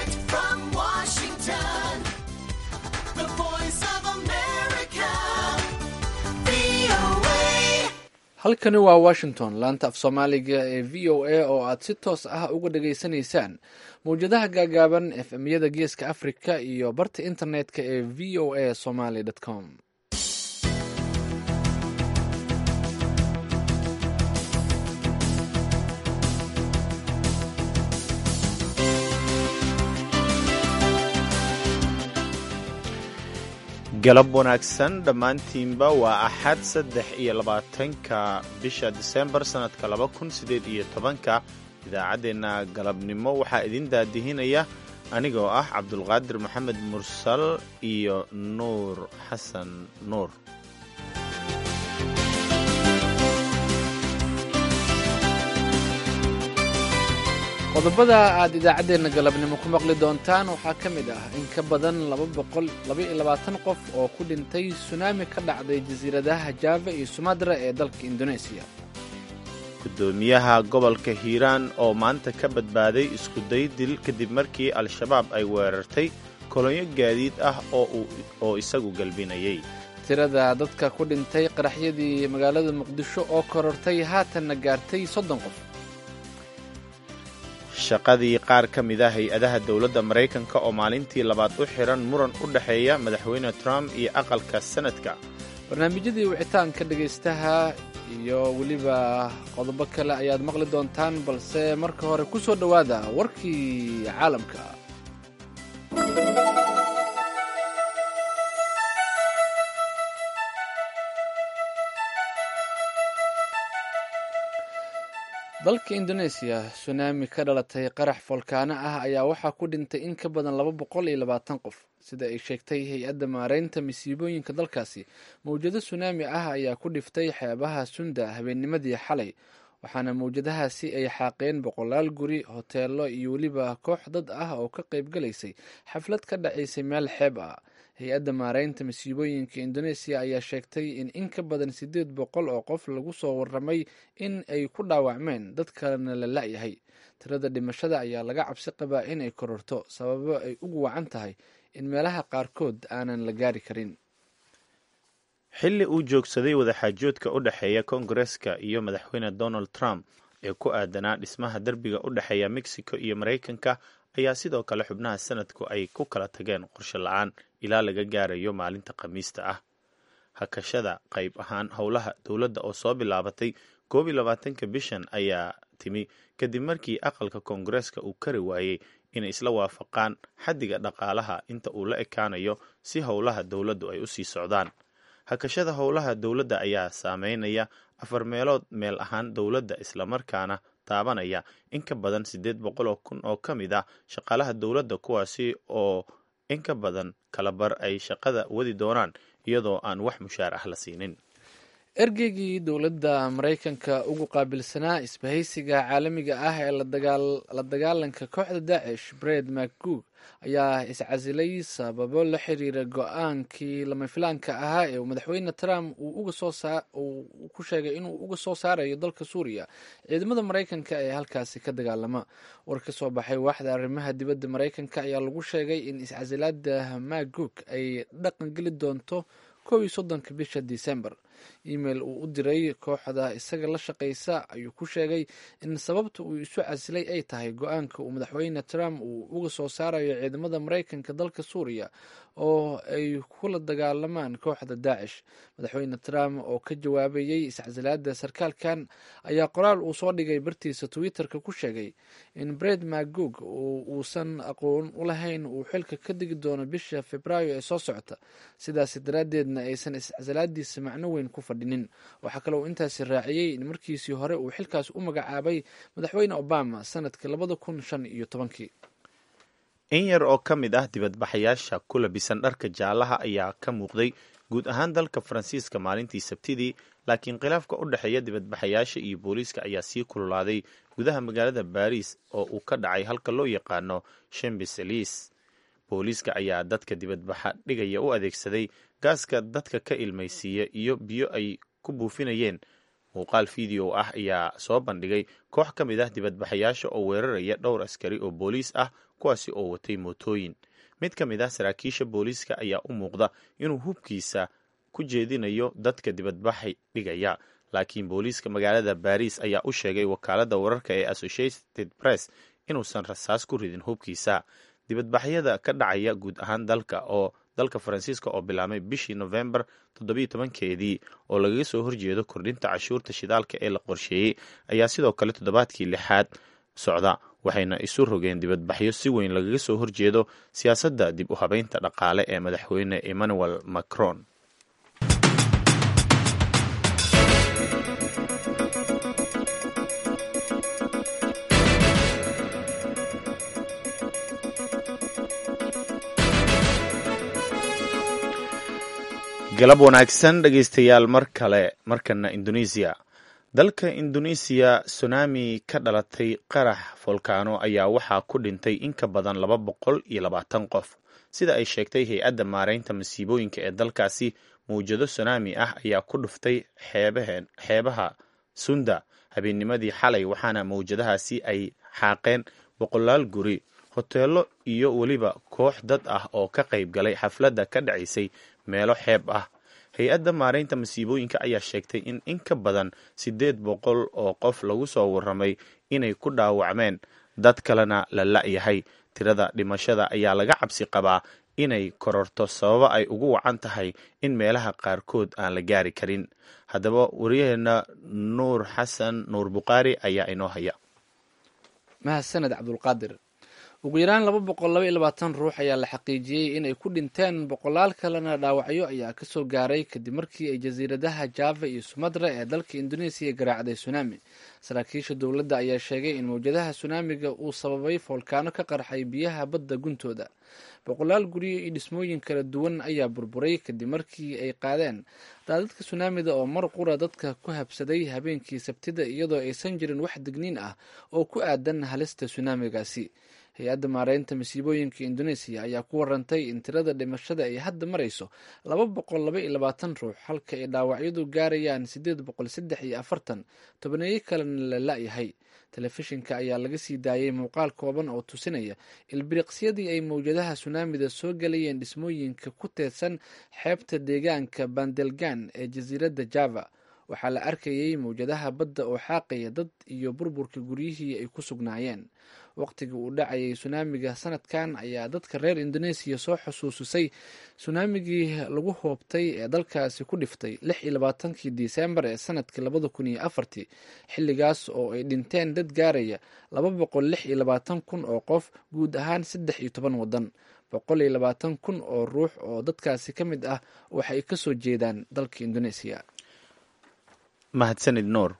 Direct from Washington, the voice of America, VOA. halkani waa washington laanta af soomaaliga ee v o a oo aad si toos ah uga dhageysanaysaan mawjadaha gaagaaban efmyada geeska africa iyo barta internetka ee v o a somaly com galab wanaagsan dhammaantiinba waa axad saddex iyo labaatanka bisha disembar sannadka laba kun siddeed iyo tobanka idaacaddeenna galabnimo waxaa idin daadihinaya anigoo ah cabdulqaadir maxamed mursal iyo nuur xasan nuur qodobada aad idaacaddeenna galabnimo ku maqli doontaan waxaa ka mid ah in ka badan laba boqol laba-iyo labaatan qof oo ku dhintay sunaami ka dhacday jasiiradaha java iyo sumadra ee dalka indoneesiya guddoomiyaha gobolka hiiraan oo maanta ka badbaaday iskuday dil kadib markii al-shabaab ay weerartay kolonyo gaadiid ah oo isagu galbinayay tirada dadka ku dhintay qaraxyadii magaalada muqdisho oo korortay haatanna gaartay soddon qof shaqadii qaar ka mid a hay-adaha dowladda maraykanka oo maalintii labaad u xiran muran u dhexeeya madaxweyne trump iyo aqalka sanadka barnaamijyadii wicitaanka dhegaystaha iyo weliba qodobo kale ayaad maqli doontaan balse marka hore ku soo dhowaada warkii caalamka dalka indoneesiya sunaami ka dhalatay qarax folkaano ah ayaa waxaa ku dhintay in ka badan laba boqol iyo labaatan qof sida ay sheegtay hay-adda maareynta masiibooyinka dalkaasi mawjado sunaami ah ayaa ku dhiftay xeebaha sunda habeennimadii xalay waxaana mawjadahaasi ay xaaqeen boqolaal guri hoteelo iyo weliba koox dad ah oo ka qayb galaysay xaflad ka dhacaysay meel xeeb ah hay-adda maareynta masiibooyinka indoneesiya ayaa sheegtay in in ka badan siddeed boqol oo qof lagu soo waramay in ay ku dhaawacmeen dad kalena la la-yahay tirada dhimashada ayaa laga cabsi qabaa in ay kororto sababo ay ugu wacan tahay in meelaha qaarkood aanan la gaari karin xilli uu joogsaday wadaxaajoodka u dhexeeya koongareska iyo madaxweyne donald trump ee ku aadanaa dhismaha derbiga u dhexeeya mexico iyo maraykanka ayaa sidoo kale xubnaha sanadku ay ku kala tageen qorshe la-aan ilaa laga gaarayo maalinta khamiista ah hakashada qayb ahaan howlaha dowladda oo soo bilaabatay koob iyo labaatanka bishan ayaa timi kadib markii aqalka koongareeska uu kari waayey inay isla waafaqaan xaddiga dhaqaalaha inta uu la ekaanayo si howlaha dowladdu ay u sii socdaan hakashada howlaha dowladda ayaa saameynaya afar meelood meel ahaan dowladda islamarkaana taabanaya in ka badan siddeed boqol oo kun oo ka mid ah shaqaalaha dowladda kuwaasi oo in ka badan kalabar ay shaqada wadi doonaan iyadoo aan wax mushaar ah la siinin ergeygii dowladda maraykanka ugu qaabilsanaa isbahaysiga caalamiga ah ee la dagaalanka kooxda daacish bred macgoog ayaa iscasilay sababo la xiriira go-aankii lamafilaanka ahaa ee madaxweyne trump uu ku sheegay inuu uga soo saarayo dalka suuriya ciidamada maraykanka ee halkaasi ka dagaalama war ka soo baxay waaxda arrimaha dibadda maraykanka ayaa lagu sheegay in iscasilaada macgoog ay dhaqan geli doonto kow iyo soddonka bisha disembar email uu u diray kooxda isaga la shaqaysa ayuu ku sheegay in sababta uu isu casilay ay tahay go-aanka uu madaxweyne trump uu uga soo saarayo ciidamada maraykanka dalka suuriya oo ay kula dagaalamaan kooxda daacish madaxweyne trump oo ka jawaabayey iscasilaada sarkaalkan ayaa qoraal uu soo dhigay bartiisa twitterka ku sheegay in bred macgoog uusan aqoon u lahayn uu xilka ka digi doono bisha februaayo ee soo socota sidaas daraaddeedna aysan iscasilaadiisa macno weyn ku fadhinin waxaa kale uu intaasi raaciyey in markiisii hore uu xilkaas u magacaabay madaxweyne obama sanadkii labada kun shan iyo tobankii in yar oo ka mid ah dibadbaxayaasha ku labisan dharka jaalaha ayaa ka muuqday guud ahaan dalka faransiiska maalintii sabtidii laakiin khilaafka u dhexeeya dibadbaxayaasha iyo booliiska ayaa sii kululaaday gudaha magaalada baariis oo uu ka dhacay halka loo yaqaano shembeselis booliiska ayaa dadka dibadbaxa dhigaya u adeegsaday gaaska dadka ka ilmaysiiya iyo biyo ay ku buufinayeen muuqaal video ah ayaa soo bandhigay koox ka mid ah dibadbaxayaasha oo weeraraya dhowr askari oo booliis ah kuwaasi oo watay mootooyin mid ka mid ah saraakiisha booliiska ayaa u muuqda inuu hubkiisa ku jeedinayo dadka dibadbaxay dhigaya laakiin booliiska magaalada baris ayaa u sheegay wakaaladda wararka ee associated press inuusan rasaas ku ridin hubkiisa dibadbaxyada ka dhacaya guud ahaan dalka oo dalka faransiiska oo bilaabmay bishii nofembar toddobiyo tobankeedii oo lagaga soo horjeedo kordhinta cashuurta shidaalka ee la qorsheeyey ayaa sidoo kale toddobaadkii lixaad socda waxayna isu rogeen dibadbaxyo si weyn lagaga soo horjeedo siyaasadda dib u habeynta dhaqaale ee madaxweyne emmanuel macron galab wanaagsan dhegaystayaal mar kale markana indoneesiya dalka indoneesiya tsunami ka dhalatay qarax volkaano ayaa waxaa ku dhintay in ka badan laba boqol iyo labaatan qof sida ay sheegtay hay-adda maareynta masiibooyinka ee dalkaasi mawjado tsunami ah ayaa ku dhuftay xeebaheen xeebaha sunda habeennimadii xalay waxaana mawjadahaasi ay xaaqeen boqolaal guri hoteelo iyo weliba koox dad ah oo ka qayb galay xafladda ka dhacaysay meelo xeeb ah hay-adda maareynta masiibooyinka ayaa sheegtay in in ka badan siddeed boqol oo qof lagu soo warramay inay ku dhaawacmeen dad kalena la la-yahay tirada dhimashada ayaa laga cabsi qabaa inay kororto sababo ay ugu wacan tahay in meelaha qaarkood aan la gaari karin haddaba waryaheena nuur xasan nuur bukhaari ayaa inoo haya mahadsaned cabdulqaadir ugu yaraan laba boqol laba iyo labaatan ruux ayaa la xaqiijiyey inay ku dhinteen boqolaal kalena dhaawacyo ayaa kasoo gaaray kadib markii ay jasiiradaha java iyo sumatra ee dalka indoneesiya garaacday tsunami saraakiisha dowladda ayaa sheegay in mawjadaha tsunamiga uu sababay foolkaano ka qarxay biyaha badda guntooda boqolaal guryo iyo dhismooyin kala duwan ayaa burburay kadib markii ay qaadeen daadadka tsunamida oo mar qura dadka ku habsaday habeenkii sabtida iyadoo aysan jirin wax digniin ah oo ku aadan halista tsunamigaasi hay-adda maareynta masiibooyinka indoneesiya ayaa ku warantay in tirada dhimashada ay hadda marayso laba boqol laba iyo labaatan ruux halka ay dhaawacyadu gaarayaan siddeed boqol saddex iyo afartan tobaneeyo kalena la la-yahay telefishinka ayaa laga sii daayay muuqaal kooban oo tusinaya ilbiriqsyadii ay mawjadaha tsunaamida soo galayeen dhismooyinka ku teedsan xeebta deegaanka bandelgan ee jasiiradda java waxaa la arkayay mawjadaha badda oo xaaqaya dad iyo burburka guryihii ay ku sugnaayeen waqtigii uu dhacayay tsunaamiga sanadkan ayaa dadka reer indoneesiya soo xusuusisay tsunaamigii lagu hoobtay ee dalkaasi ku dhiftay lix iyo labaatankii disembar ee sanadkii labada kun iyo afartii xilligaas oo ay dhinteen dad gaaraya laba boqol lix iyo labaatan kun oo qof guud ahaan saddex iyo toban waddan boqol iyo labaatan kun oo ruux oo dadkaasi ka mid ah waxay kasoo jeedaan dalka indoneesiya mahadsanid nuur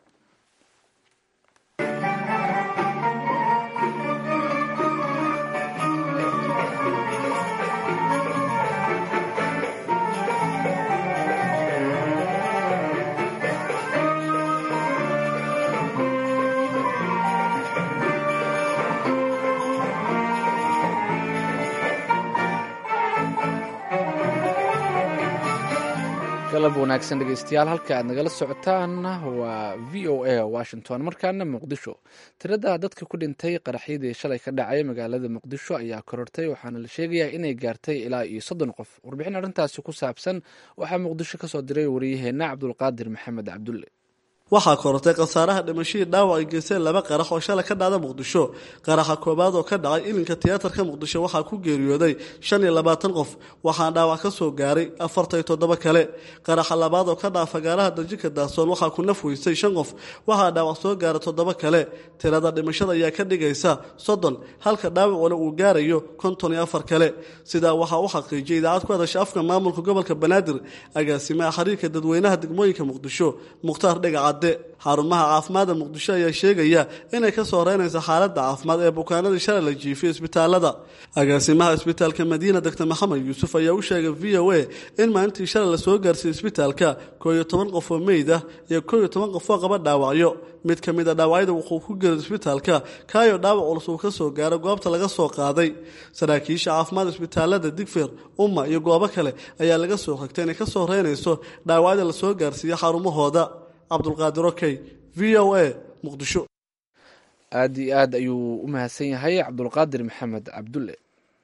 galab wanaagsan dhegeystayaal halka aad nagala socotaan waa v o a washington markaana muqdisho tirada dadka ku dhintay qaraxyadii shalay ka dhacay magaalada muqdisho ayaa korortay waxaana la sheegayaa inay gaartay ilaa iyo soddon qof warbixin arrintaasi ku saabsan waxaa muqdisho kasoo diray wariyaheenna cabdulqaadir maxamed cabdulle waxaa korortay khasaaraha dhimashadii dhaawac ay geysteen laba qarax oo shalay ka dhacda muqdisho qaraxa koobaad oo ka dhacay ilinka tiyaatarka muqdisho waxaa ku geeriyooday shan iyo labaatan qof waxaa dhaawac ka soo gaaray afartan iyo toddoba kale qaraxa labaad oo ka dhaca fagaaraha darjinka daahsoon waxaa ku naf weysay shan qof waxaa dhaawac soo gaaray toddoba kale tirada dhimashada ayaa ka dhigaysa soddon halka dhaawacuna uu gaarayo konton iyo afar kale sidaa waxaa u xaqiijiyay idaacad ku hadasha afka maamulka gobolka banaadir agaasimaha xiriirka dadweynaha degmooyinka muqdisho mukhtaar dhagaca xarumaha caafimaadda muqdisho ayaa sheegaya inay ka soo reynaysa xaaladda caafimaad ee bukaanadii shalay la jiifiyay isbitaalada agaasimaha isbitaalka madiina doctor maxamed yuusuf ayaa u sheegay v o a in maalintii shalay lasoo gaarsiiyey isbitaalka koo iyo toban qof oo meyd ah iyo koo iyo toban qof oo qaba dhaawacyo mid ka mid a dhaawacyada wuxuu ku geeray isbitaalka kaayo dhaawac culus uu ka soo gaaro goobta laga soo qaaday saraakiisha caafimaad isbitaalada digfeer umma iyo goobo kale ayaa laga soo xigtay inay ka soo reynayso dhaawacyada lasoo gaarsiiyo xarumahooda cabdulqaadir okey v o a muqdisho aada iyo aad ayuu u mahadsan yahay cabdulqaadir maxamed cabdulle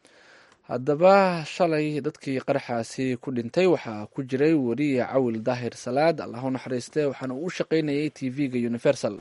haddaba shalay dadkii qaraxaasi ku dhintay waxaa ku jiray weriye cawil daahir salaad allah u naxariiste waxaana uu shaqaynayay t v-ga universal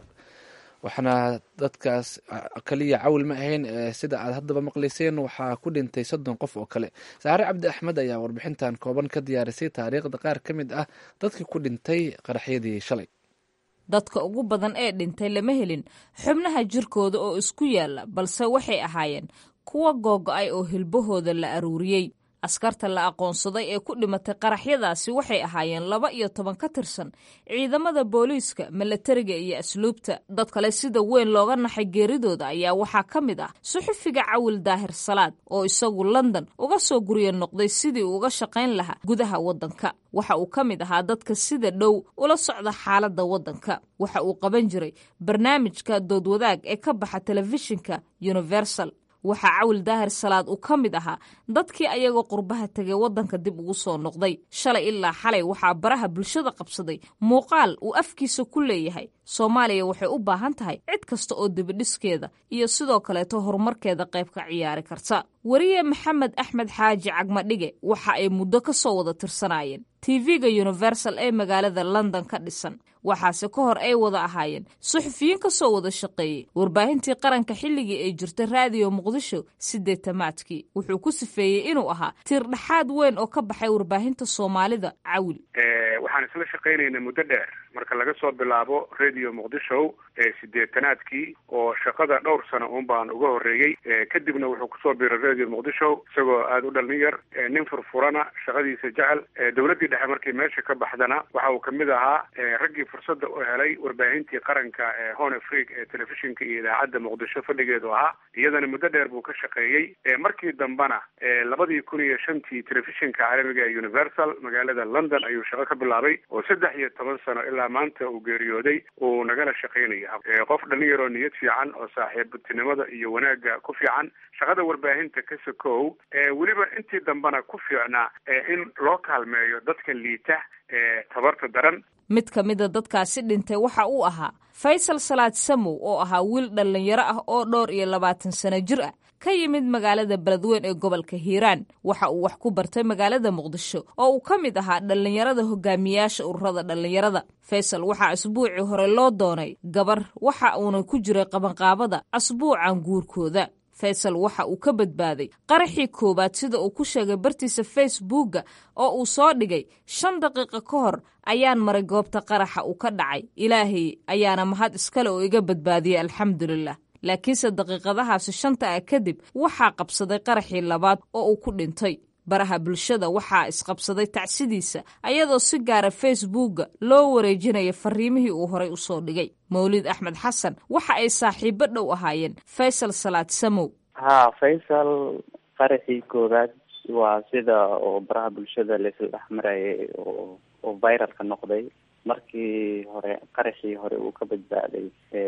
waxaana dadkaas kaliya cawil ma ahayn sida aad haddaba maqlayseen waxaa ku dhintay soddon qof oo kale saare cabdi axmed ayaa warbixintan kooban ka diyaarisay taariikhda qaar ka mid ah dadkii ku dhintay qaraxyadii shalay dadka ugu badan ee dhintay lama helin xubnaha jirkooda oo isku yaalla balse waxay ahaayeen kuwa googo-ay oo hilbahooda la aruuriyey askarta la aqoonsaday ee ku dhimatay qaraxyadaasi waxay ahaayeen laba iyo toban ka tirsan ciidamada booliiska milatariga iyo asluubta dad kale sida weyn looga naxay geeridooda ayaa waxaa ka mid ah suxufiga cawil daahir salaad oo isagu london uga soo guryo noqday sidii uu uga shaqayn lahaa gudaha waddanka waxa uu ka mid ahaa dadka sida dhow ula socda xaaladda waddanka waxa uu qaban jiray barnaamijka doodwadaag ee ka baxa telefishinka universal waxaa cawil daahir salaad uu ka mid ahaa dadkii ayagoo qurbaha tegay waddanka dib ugu soo noqday shalay ilaa xalay waxaa baraha bulshada qabsaday muuqaal uu afkiisa ku leeyahay soomaaliya waxay u baahan tahay cid kasta oo dibidhiskeeda iyo sidoo kaleeto horumarkeeda qayb ka ciyaari karta weriye maxamed axmed xaaji cagmadhige waxa ay muddo ka soo wada tirsanaayeen tv-ga universal ee magaalada london ka dhisan waxaase ka hor ay wada ahaayeen suxufiyiin ka soo wada shaqeeyey warbaahintii qaranka xilligii ay jirtay raadiyo muqdisho sideetamaadkii wuxuu ku sifeeyey inuu ahaa tiir dhexaad weyn oo ka baxay warbaahinta soomaalida cawil waxaan isla shaqaynaynay muddo dheer marka laga soo bilaabo radio muqdisho ee sideetanaadkii oo shaqada dhowr sano uun baan uga horreeyey kadibna wuxuu kusoo biiray radio muqdisho isagoo aada u dhalin yar nin furfurana shaqadiisa jecel dowladdii dhexe markii meesha ka baxdana waxa uu kamid ahaa raggii fursadda u helay warbaahintii qaranka ee hon afrique ee telefishinka iyo idaacadda muqdisho fadhigeedu ahaa iyadana muddo dheer buu ka shaqeeyey markii dambena labadii kun iyo shantii telefishinka caalamiga ee universal magaalada london ayuu shaqo ka bilaabay oo saddex iyo toban sano ilaa maanta uu geeriyooday uu nagala shaqaynaya qof dhalin yaroo niyad fiican oo saaxiibtinimada iyo wanaagga ku fiican shaqada warbaahinta ka sokow weliba intii dambena ku fiicnaa in loo kaalmeeyo dadka liita ee tabarta daran mid ka mida dadkaasi dhintay waxa uu ahaa faysal salaad samow oo ahaa wiil dhallinyaro ah oo dhowr iyo labaatan sano jir ah ka yimid magaalada beledweyn ee gobolka hiiraan waxa uu wax ku bartay magaalada muqdisho oo uu ka mid ahaa dhallinyarada hogaamiyaasha ururada dhallinyarada faysal waxaa asbuucii hore loo doonay gabar waxa uuna ku jiray qabanqaabada asbuucan guurkooda faysal waxa uu ka badbaaday qaraxii koowaad sida uu ku sheegay bartiisa facebookga oo uu soo dhigay shan daqiiqo ka hor ayaan maray goobta qaraxa uu ka dhacay ilaahay ayaana mahad iskale oo iga badbaadiyey alxamdulilah laakiinse daqiiqadahaasi shanta ah kadib waxaa qabsaday qaraxii labaad oo uu ku dhintay baraha bulshada waxaa isqabsaday tacsidiisa ayadoo si gaara facebookga loo wareejinaya fariimihii uu horay usoo dhigay mawlid axmed xasan waxa ay saaxiibo dhow ahaayeen faysal salaad samow ha faysal qaraxii koowaad waa sida oo baraha bulshada laisla dhex marayay oo oo viralka noqday markii hore qaraxii hore uu ka badbaaday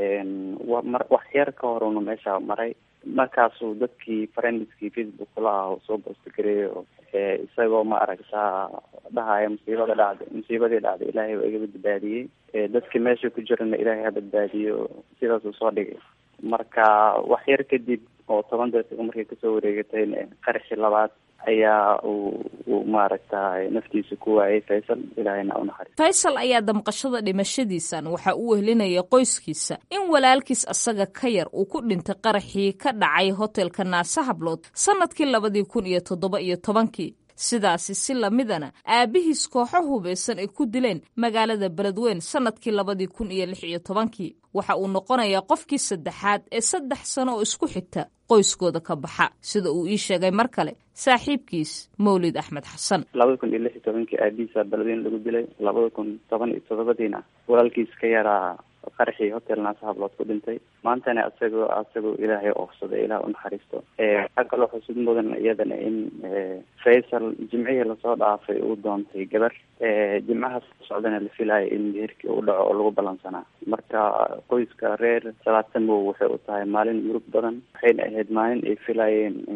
mar wax yar ka hor una meesha maray markaasuu dadkii friendskii facebook kula ah soo boostagareeyo isagoo ma aragtaa dhahaya musiibada dhacday musiibadii dhacday ilaahay waa iga badbaadiyey dadkii meesha ku jirana ilaahay ha badbaadiyo sidaasuu soo dhigay marka wax yar kadib oo toban daqiiqo markay kasoo wareegatayna qaraxii labaad ayaa uu uu maaragtay naftiisa ku waayay faysal ilaahayna u naxariis faysal ayaa damqashada dhimashadiisan waxa uu wehelinaya qoyskiisa in walaalkiis asaga ka yar uu ku dhintay qaraxii ka dhacay hotelka naase hablood sannadkii labadii kun iyo toddoba iyo tobankii sidaasi si lamidana aabihiis kooxo hubaysan ay ku dileen magaalada beledweyn sannadkii labadii kun iyo lix iyo tobankii waxa uu noqonayaa qofkii saddexaad ee saddex sano oo isku xigta qoyskooda ka baxa sida uu ii sheegay mar kale saaxiibkiis mawlid axmed xasan labada kun iyo lix iyo tobankii aabihiisa beledweyn lagu dilay labada kun toban iyo toddobadiina walaalkiis ka yaraa qaraxii hotel naasa hablood ku dhintay maantana isagoo asagoo ilaahay oofsaday ilaah unaxariisto waxaa kaloo xusud mudan iyadana in faysal jimcihii lasoo dhaafay uu doontay gabar jimcahaas socdana la filayo in meherkii uu dhaco oo lagu ballansanaa marka qoyska reer salaadsamow waxay u tahay maalin murug badan waxayna ahayd maalin ay filayeen in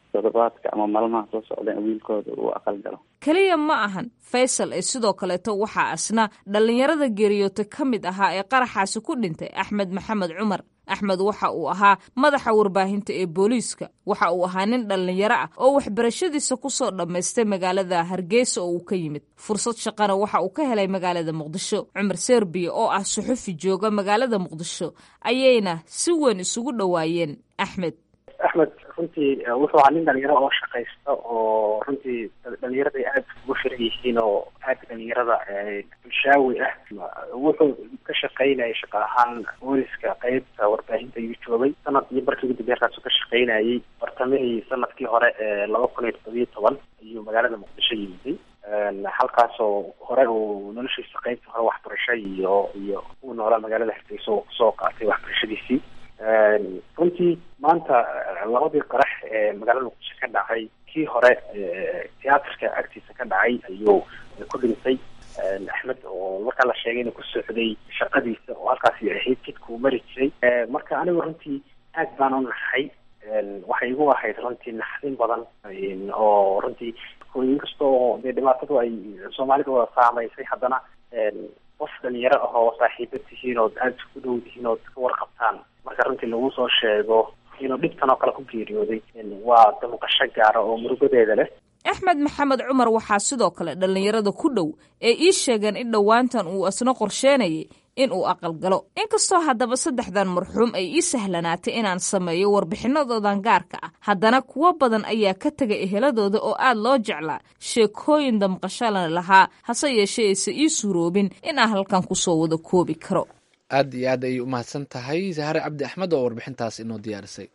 toddobaadka ama maalmaha soo socda in wiilkooda uu aqal galo keliya ma ahan faysal ee sidoo kaleeto waxaa asna dhallinyarada geeriyoota ka mid ahaa ee qaraxaasi ku dhintay axmed maxamed cumar axmed waxa uu ahaa madaxa warbaahinta ee booliiska waxa uu ahaa nin dhallinyaro ah oo waxbarashadiisa ku soo dhammaystay magaalada hargeysa oo uu ka yimid fursad shaqana waxa uu ka helay magaalada muqdisho cumar serbiya oo ah suxufi jooga magaalada muqdisho ayayna si weyn isugu dhowaayeen axmed axmed runtii wuxuu ahaa nin dhalinyaro oo shaqaysta oo runtii dhalinyarada aada ugu firan yihiin oo aada dhalinyarada bulshaawi ah wuxuu ka shaqaynayay shaqa ahaan booliska qeybta warbaahinta ayuu joogay sanad iyo barkii ugu dambeya halkaasuu ka shaqaynayay bartamihii sanadkii hore ee laba kun iyo toddobiyo toban ayuu magaalada muqdisho yimiday halkaasoo hore uu noloshiisa qeybta hore waxbarasho iyo iyo uu noolaa magaalada hargeysa oo kusoo qaatay waxbarashadiisii runtii maanta labadii qarax ee magaalada muqdisho ka dhacay kii hore tiyaatarka agtiisa ka dhacay ayuu ku dhintay axmed oo markaa la sheegay inuu ku socday shaqadiisa oo halkaasi ahayd jidka uu mari jiray marka anigu runtii aad baan u naxay waxay igu ahayd runtii naxdin badan oo runtii inkasta oo dee dhibaatadu ay soomaalida wada saamaysay haddana qof dhalinyaro ah oo saaxiiba tihiin ood aada isku dhow tihiin ood ka warqabtaan marka runtii lagu soo sheego inuu dhibtan oo kale ku geeriyooday waa damuqasho gaara oo murugadeeda leh axmed maxamed cumar waxaa sidoo kale dhallinyarada ku dhow ee ii sheegeen in dhowaantan uu isna qorsheynayay in uu aqalgalo inkastoo haddaba saddexdan marxuum ay ii sahlanaatay inaan sameeyo warbixinadoodan gaarka ah haddana kuwo badan ayaa ka tegay eheladooda oo aad loo jeclaa sheekooyin damqashana lahaa hase yeeshee ayse ii suroobin in aan halkan kusoo wada koobi karo aad iyo aad ayay u mahadsan tahay sahare cabdi axmed oo warbixintaas inoo diyaarisay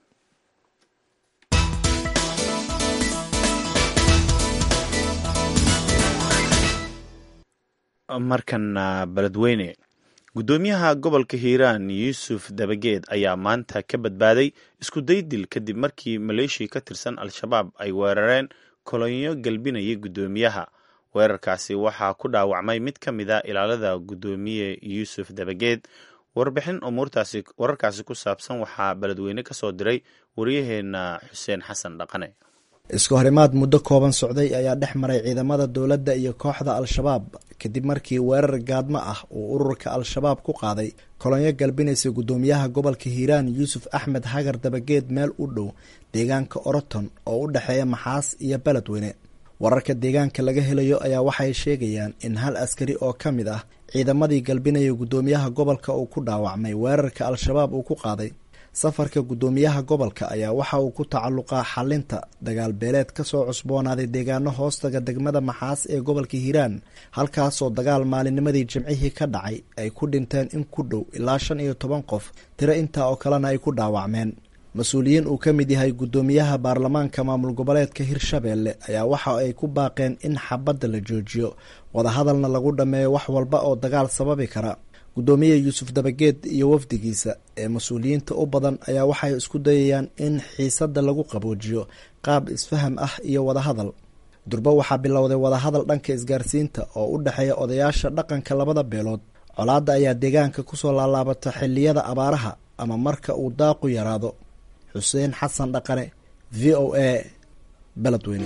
markana beledweyne guddoomiyaha gobolka hiiraan yuusuf dabageed ayaa maanta ka badbaaday isku daydil kadib markii maleeshiya ka tirsan al-shabaab ay weerareen kolonyo galbinaya guddoomiyaha weerarkaasi waxaa ku dhaawacmay mid ka mid a ilaalada guddoomiye yuusuf dabageed warbixin umuurtaasi wararkaasi ku saabsan waxaa beledweyne ka soo diray waryaheena xuseen xasan dhaqane isku horimaad muddo kooban socday ayaa dhex maray ciidamada dowladda iyo kooxda al-shabaab kadib markii weerar gaadmo ah uu ururka al-shabaab ku qaaday kolonyo galbinaysa guddoomiyaha gobolka hiiraan yuusuf axmed hagar dabageed meel u dhow deegaanka oroton oo u dhexeeya maxaas iyo beledweyne wararka deegaanka laga helayo ayaa waxay sheegayaan in hal askari oo ka mid ah ciidamadii galbinaya guddoomiyaha gobolka uu ku dhaawacmay weerarka al-shabaab uu ku qaaday safarka guddoomiyaha gobolka ayaa waxa uu ku tacalluqaa xalinta dagaal beeleed ka soo cusboonaaday deegaano hoostaga degmada maxaas ee gobolka hiiraan halkaasoo dagaal maalinnimadii jimcihii ka dhacay ay ku dhinteen in ku dhow ilaa shan iyo toban qof tiro intaa oo kalena ay ku dhaawacmeen mas-uuliyiin uu ka mid yahay guddoomiyaha baarlamaanka maamul goboleedka hirshabeelle ayaa waxa ay ku baaqeen in xabadda la joojiyo wadahadalna lagu dhammeeyo wax walba oo dagaal sababi kara guddoomiye yuusuf dabageed iyo wafdigiisa ee mas-uuliyiinta u badan ayaa waxay isku dayayaan in xiisadda lagu qaboojiyo qaab isfaham ah iyo wadahadal durbo waxaa bilowday wadahadal dhanka isgaarsiinta oo u dhexeeya odayaasha dhaqanka labada beelood colaadda ayaa deegaanka kusoo laalaabata xilliyada abaaraha ama marka uu daaqu yaraado xuseen xasan dhaqane v o a beledweyne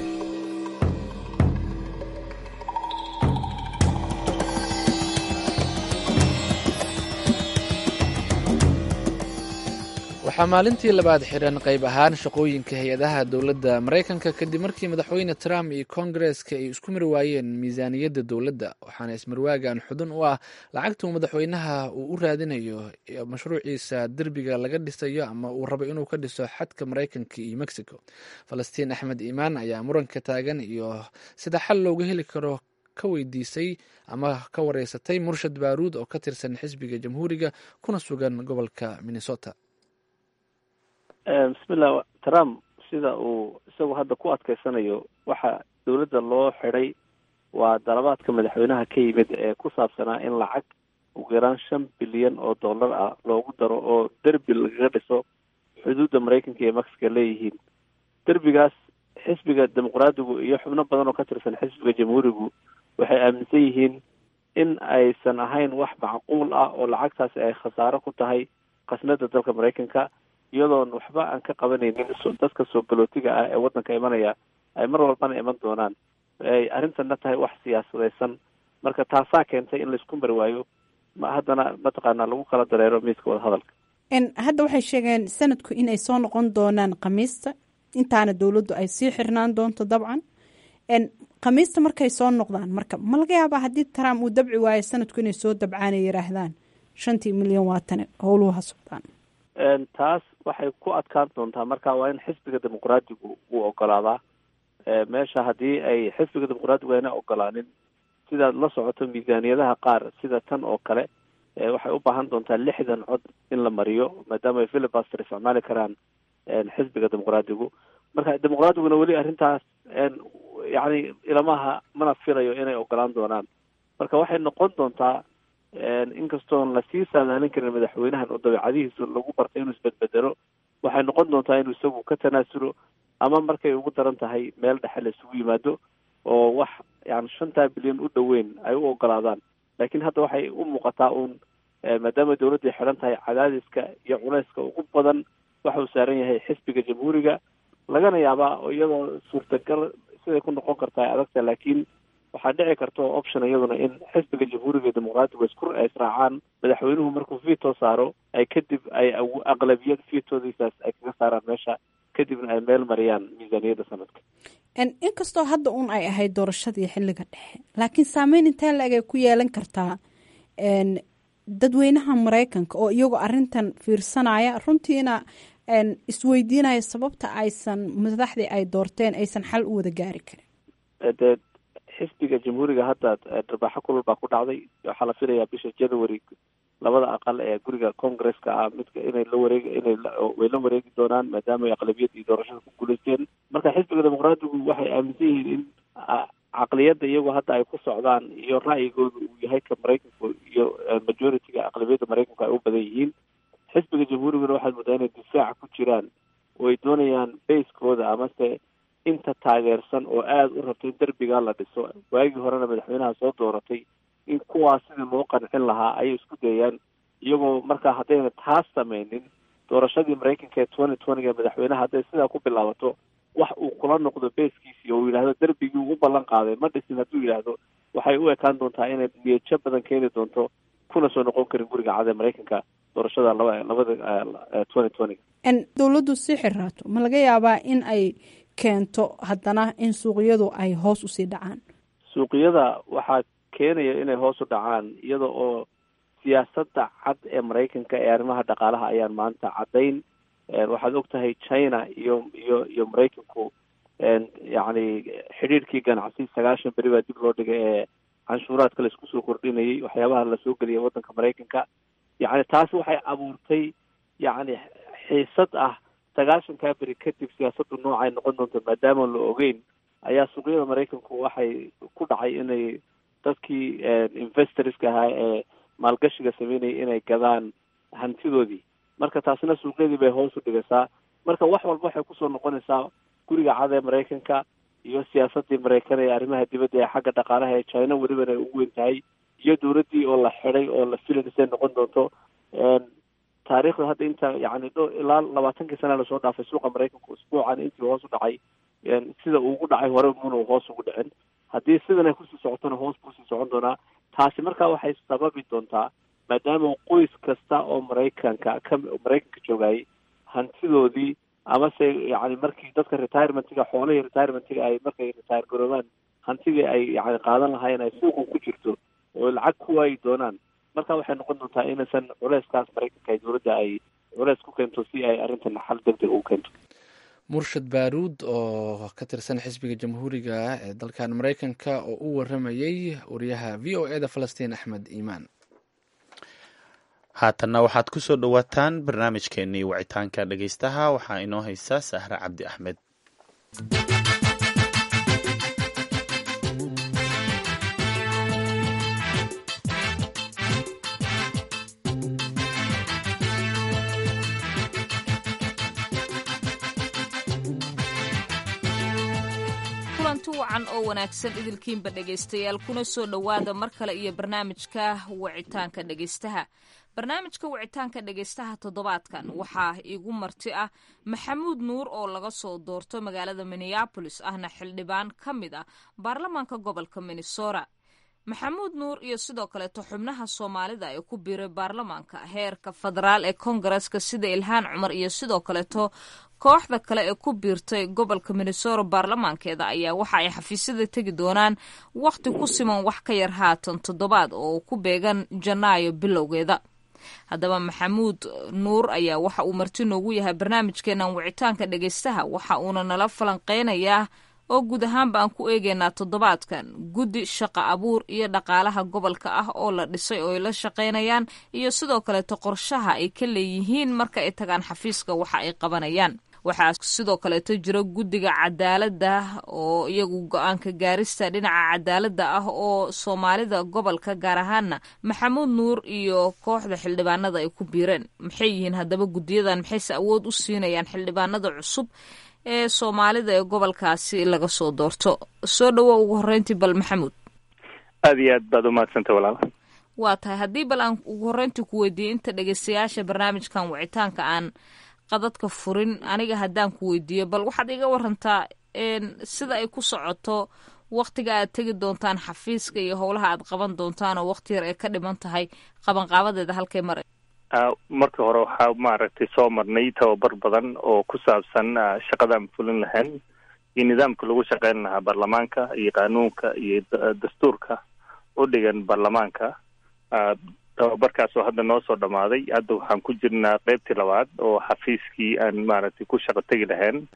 waxaa maalintii labaad xiran qayb ahaan shaqooyinka hay-adaha dowladda maraykanka kadib markii madaxweyne trump iyo kongareska ay isku mari waayeen miisaaniyadda dowladda waxaana ismarwaagan xudun u ah lacagtuu madaxweynaha uu u raadinayo mashruuciisa derbiga laga dhisayo ama uu rabo inuu ka dhiso xadka maraykanka iyo mexico falastiin axmed iimaan ayaa muranka taagan iyo sida xal looga heli karo ka weydiisay ama ka wareysatay murshad baaruud oo ka tirsan xisbiga jamhuuriga kuna sugan gobolka minnesota bismillah trump sida uu isagu hadda ku adkeysanayo waxa dowladda loo xidhay waa dalabaadka madaxweynaha ka yimid ee ku saabsanaa in lacag ugu yaraan shan bilyan oo dollar ah loogu daro oo derbi lagaga dhiso xuduudda maraykanka iyo mexico leeyihiin derbigaas xisbiga dimuqraadigu iyo xubno badan oo ka tirsan xisbiga jamhuurigu waxay aaminsan yihiin in aysan ahayn wax macquul ah oo lacagtaasi ay khasaaro ku tahay khasnada dalka maraykanka iyadoon waxba aan ka qabanaynin dadka soo galootiga ah ee waddanka imanaya ay mar walbana iman doonaan ay arrintanna tahay wax siyaasadaysan marka taasaa keentay in laisku mari waayo ma haddana mataqaanaa lagu kala dareero miiska wadahadalka hadda waxay sheegeen sanadku inay soo noqon doonaan khamiista intaana dowladdu ay sii xirnaan doonto dabcan khamiista markay soo noqdaan marka ma laga yaabaa haddii trump uu dabci waayo sanadku inay soo dabcaanay yiraahdaan shantii milyan waatane howluhu ha socdaan taas waxay ku adkaan doontaa marka waa in xisbiga dimuqraadigu uu ogolaadaa meesha haddii ay xisbiga dimuqraadigu ayna ogolaanin sidaad la socoto miisaaniyadaha qaar sida tan oo kale waxay u baahan doontaa lixdan cod in la mariyo maadaama ay filibaster isticmaali karaan xisbiga dimuqraadigu marka dimuqraadiguna weli arrintaas yacni ilamaha mana filayo inay ogolaan doonaan marka waxay noqon doontaa inkastoon lasii saadaalin karin madaxweynahan oo dabeecadihiisa lagu bartay inuu isbedbedelo waxay noqon doontaa inuu isagu ka tanaasulo ama markay ugu daran tahay meel dhexe la isugu yimaado oo wax yani shantaa bilyan u dhoweyn ay u ogolaadaan laakiin hadda waxay u muuqataa uun maadaama dawladday xidhan tahay cadaadiska iyo culayska ugu badan waxa uu saaran yahay xisbiga jamhuuriga lagana yaabaa oo iyadoo suurtagal siday ku noqon kartaa ay adagta laakiin waxaa dhici karta oo option iyaduna in xisbiga jamhuuriga dimuqraatiga isku israacaan madaxweynuhu markuu veto saaro ay kadib ay aqlabiyad vetodiisaas ay kaga saaraan meesha kadibna ay meel mariyaan miisaaniyadda sanadka inkastoo hadda un ay ahayd doorashadii xilliga dhexe laakiin saameyn intee la-eg ay ku yeelan kartaa dadweynaha maraykanka oo iyagoo arintan fiirsanaya runtiina isweydiinaya sababta aysan madaxdii ay doorteen aysan xal u wada gaari karin dee xisbiga jamhuuriga hadda dharbaaxo kulal baa ku dhacday waxaa la filayaa bisha january labada aqal ee guriga congresska ah midka inay la wareeg inay way la wareegi doonaan maadaama ay aqlabiyadii doorashada ku guulaysteen marka xisbiga dimuqraadigu waxay aaminsan yihiin in caqliyadda iyagoo hadda ay ku socdaan iyo ra'yigooda uu yahay ka maraykanku iyo majority-ga aqlabiyadda maraykanku ay u badan yihiin xisbiga jamhuuriguna waxaad moodaa inay difaaca ku jiraan oo ay doonayaan baskooda amase inta taageersan oo aada u rabto in derbigaa la dhiso waagii horena madaxweynaha soo dooratay in kuwaas sidii loo qancin lahaa ayay isku dayayaan iyagoo markaa haddayna taas sameynin doorashadii maraykanka ee twenty twentyga madaxweynaha hadday sidaa ku bilaabato wax uu kula noqdo beeskiisii oo uu yidhahdo derbigii uu u ballan qaaday ma dhisin hadduu yidhaahdo waxay u ekaan doontaa inay niyajo badan keeni doonto kuna soo noqon karin guriga cad ee maraykanka doorashada laba labada twenty twentyga dowladdu si xiraato ma laga yaabaa in ay keento haddana in suuqyadu ay hoos usii dhacaan suuqyada waxaa keenaya inay hoos u dhacaan iyada oo siyaasadda cad ee maraykanka ee arrimaha dhaqaalaha ayaan maanta caddayn waxaad og tahay china iyo iyo iyo maraykanku yacni xidhiirkii ganacsi sagaashan beri baa dib loo dhigay ee canshuuraadka la isku soo kordhinayay waxyaabaha lasoo geliyay waddanka maraykanka yacni taasi waxay abuurtay yacni xiisad ah sagaashankaa beri kadib siyaasaddu noocay noqon doonto maadaama la ogeyn ayaa suuqyada maraykanku waxay ku dhacay inay dadkii investorska ahaa ee maalgashiga sameynayay inay gadaan hantidoodii marka taasina suuqyadii bay hoos u dhigaysaa marka wax walba waxay kusoo noqonaysaa guriga cad ee maraykanka iyo siyaasadii maraykan ee arrimaha dibadda ee xagga dhaqaalaha ee china welibana ay ugu weyn tahay iyo dowladdii oo la xiday oo la filaysay noqon doonto taariikhda hadda inta yani dho ilaa labaatankii sana lasoo dhaafay suuqa maraykanku usbuucan intii hoos u dhacay sida uu ugu dhacay hore muna hoos ugu dhicin haddii sidan ay kusii socotona hoos buu sii socon doonaa taasi markaa waxay sababi doontaa maadaama qoys kasta oo maraykanka ka maraykanka joogayay hantidoodii amase yani markii dadka retirementiga xoolihii retirementiga ay markay retire garoobaan hantidii ay yani qaadan lahaayeen ay suuqan ku jirto oo lacag ku waayi doonaan marka waxay noqon doontaa inaysan culeyskaas maraykanka ay dowladda ay culeys ku keento si ay arrintan xal degdeg ugu keento murshad baaruud oo ka tirsan xisbiga jamhuuriga ee dalkan maraykanka oo u waramayey wariyaha v o e da falastiin axmed iimaan haatanna waxaad ku soo dhowaataan barnaamijkeenii wicitaanka dhegeystaha waxaa inoo haysa sahre cabdi axmed kulanti wacan oo wanaagsan idilkiinba dhegaystayaal kuna soo dhowaada mar kale iyo barnaamijka wicitaanka dhegaystaha barnaamijka wicitaanka dhegaystaha toddobaadkan waxaa igu marti ah maxamuud nuur oo laga soo doorto magaalada minneabolis ahna xildhibaan ka mid ah baarlamaanka gobolka minnesota maxamuud nuur iyo sidoo kaleeto xubnaha soomaalida ee ku biiray baarlamaanka heerka federaal ee kongareska sida ilhaan cumar iyo sidoo kaleeto kooxda kale ee ku biirtay gobolka minnesota baarlamaankeeda ayaa waxa ay xafiisyada tegi doonaan wakhti ku siman wax ka yar haatan toddobaad oo ku beegan janaayo bilowgeeda haddaba maxamuud nuur ayaa waxa uu marti noogu yahay barnaamijkeenan wicitaanka dhegaystaha waxa uuna nala falanqeynayaa oo guud ahaanba aan ku eegeynaa toddobaadkan guddi shaqa abuur iyo dhaqaalaha gobolka ah oo la dhisay oo ay la shaqaynayaan iyo sidoo kaleeto qorshaha ay ka leeyihiin marka ay tagaan xafiiska waxa ay qabanayaan waxaa sidoo kaleeto jiro guddiga cadaaladda oo iyagu go-aanka gaarista dhinaca cadaaladda ah oo soomaalida gobolka gaar ahaana maxamuud nuur iyo kooxda xildhibaanada ay ku biireen maxay yihiin haddaba guddiyadan maxayse awood u siinayaan xildhibaanada cusub ee soomaalida ee gobolkaasi laga soo doorto soo dhawo ugu horreyntii bal maxamuud aada iyo aad baad umahadsantay walaal waa tahay haddii bal aan ugu horreyntii ku weydiiyey inta dhegeystayaasha barnaamijkan wicitaanka aan qadadka furin aniga haddaan ku weydiiyo bal waxaad iga warantaa sida ay ku socoto waktiga aad tegi doontaan xafiiska iyo howlaha aad qaban doontaan oo wakti yar ay ka dhiman tahay qabanqaabadeeda halkay mara marka hore waxaa maaragtay soo marnay tababar badan oo ku saabsan shaqadaan fulin lahayn iyo nidaamka lagu shaqeyn lahaa baarlamaanka iyo qaanuunka iyo dastuurka u dhigan baarlamaanka tababarkaas oo hadda noo soo dhamaaday hadda waxaan ku jirnaa qeybtii labaad oo xafiiskii aan maaragtay ku shaqo tegi lahayn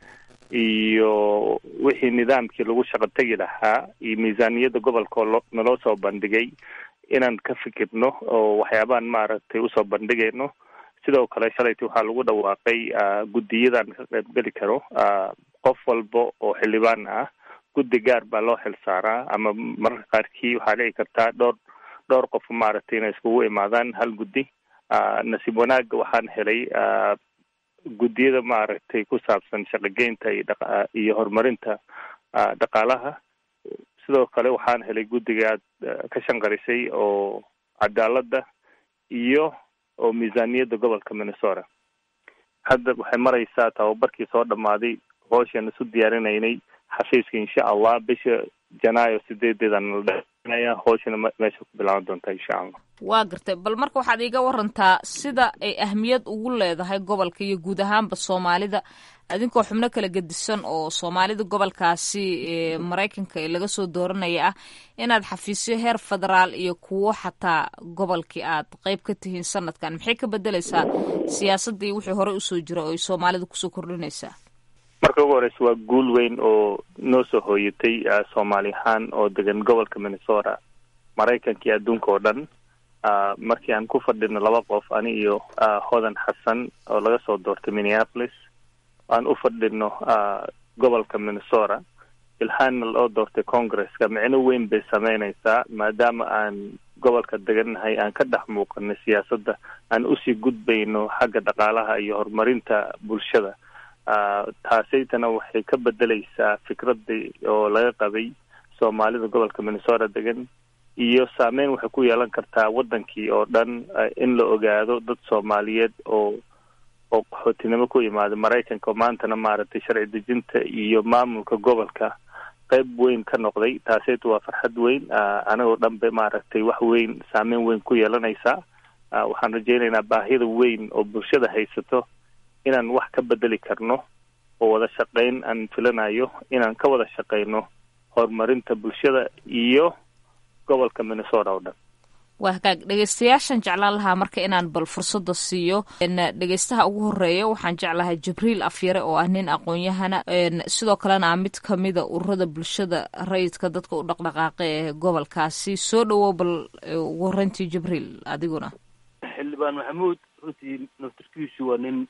iyo wixii nidaamkii lagu shaqo tegi lahaa iyo miisaaniyadda gobolka oo naloo soo bandhigay inaan ka fikirno oo waxyaabaan maaragtay usoo bandhigayno sidoo kale shalaytii waxaa lagu dhawaaqay guddiyadan ka qaybgeli karo qof walba oo xildhibaan ah guddi gaar baa loo xil saaraa ama mararka qaarkii waxaa dhici kartaa dhowr dhowr qof maaragtay inay iskugu imaadaan hal guddi nasiib wanaagga waxaan helay guddiyada maaragtay ku saabsan shaqogeynta iyo dha iyo horumarinta dhaqaalaha sidoo kale waxaan helay guddiga aad ka shanqarisay oo cadaaladda iyo oo miisaaniyadda gobolka minnesota hadda waxay maraysaa tababarkii soo dhamaaday hooshaan isu diyaarinaynay xafiiska insha allah bisha janaayo sideedeedan la dheanaya hooshana meesha ku bilaaban doontaa insha allah waa gartay bal marka waxaad iiga warantaa sida ay ahmiyad ugu leedahay gobolka iyo guud ahaanba soomaalida adinkoo xubno kala gedisan oo soomaalida gobolkaasi ee maraykanka ee laga soo dooranaya ah inaad xafiisyo heer federaal iyo kuwo xataa gobolkii aad qeyb ka tihiin sanadkan maxay ka bedeleysaa siyaasaddii wixii horey usoo jira oo ay soomaalida kusoo kordhinaysaa marka ugu horeysa waa guul weyn oo noo soo hooyatay soomaali ahaan oo degan gobolka minnesota maraykanka iyo adduunka oo dhan markii aan ku fadhino laba qof ani iyo hodan xasan oo laga soo doortay minneapolis aan u fadhino gobolka minnesota ilhaanna loo doortay congresska micno weyn bay sameyneysaa maadaama aan gobolka degannahay aan ka dhex muuqanay siyaasadda aan usii gudbayno xagga dhaqaalaha iyo horumarinta bulshada taasaytana waxay ka bedeleysaa fikradii oo laga qabay soomaalida gobolka minnesota degan iyo saameyn waxay ku yeelan kartaa wadankii oo dhan in la ogaado dad soomaaliyeed oo oo qaxootinimo ku yimaada maraykanka oo maantana maaragtay sharci dejinta iyo maamulka gobolka qeyb weyn ka noqday taaseyta waa farxad weyn anagoo dhan bay maaragtay wax weyn saameyn weyn ku yeelanaysaa waxaan rajeynaynaa baahida weyn oo bulshada haysato inaan wax ka bedeli karno oo wada shaqeyn aan filanayo inaan ka wada shaqeyno horumarinta bulshada iyo gobolka minnesota oo dhan waa hagaag dhegeystayaashan jeclaan lahaa marka inaan bal fursada siiyo dhegeystaha ugu horeeya waxaan jeclahay jibriil afyare oo ah nin aqoon-yahana sidoo kalena ah mid kamida ururada bulshada rayidka dadka u dhaqdhaqaaqa ee gobolkaasi soo dhawow bal ugu horeyntii jibriil adiguna xildhibaan maxamuud runtii naftarkiisu waa nin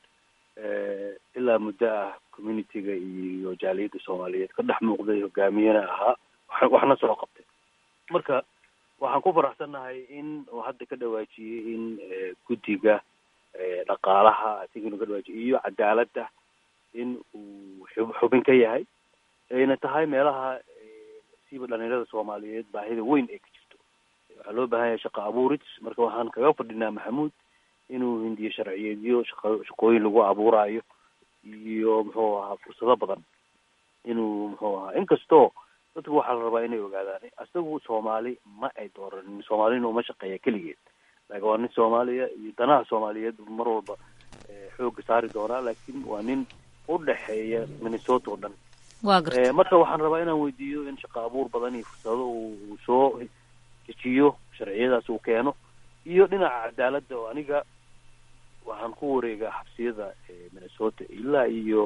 ilaa muddo ah communitiga iyo jaaliyadda soomaaliyeed ka dhex muuqday hogaamiyena ahaa waxna soo qabtay marka waxaan ku faraxsannahay in uu hadda ka dhawaajiyey in guddiga dhaqaalaha asiginu ka dhawaajiyey iyo cadaaladda in uu xubin ka yahay ayna tahay meelaha siiba dhalinyarada soomaaliyeed baahida weyn ay ka jirto waxaa loo baahan yahay shaqa abuurid marka waxaan kaga fadhinaa maxamuud inuu hindiyo sharciyeedyo shaqa shaqooyin lagu abuurayo iyo muxuu ahaa fursado badan inuu muxuu ahaa inkastoo dadku waxaa la rabaa inay ogaadaan isagu soomaali ma ay dooranin soomaalina uma shaqeeya keligeed laakiin waa nin soomaaliya iyo danaha soomaaliyeed mar walba xoogga saari doonaa laakiin waa nin u dhexeeya minnesota oo dhan waa garta marka waxaan rabaa inaan weydiiyo in shaqa abuur badan iyo fursado uu soo dejiyo sharciyadaas uu keeno iyo dhinaca cadaaladda oo aniga waxaan ku wareegaa xabsiyada minnesota ilaa iyo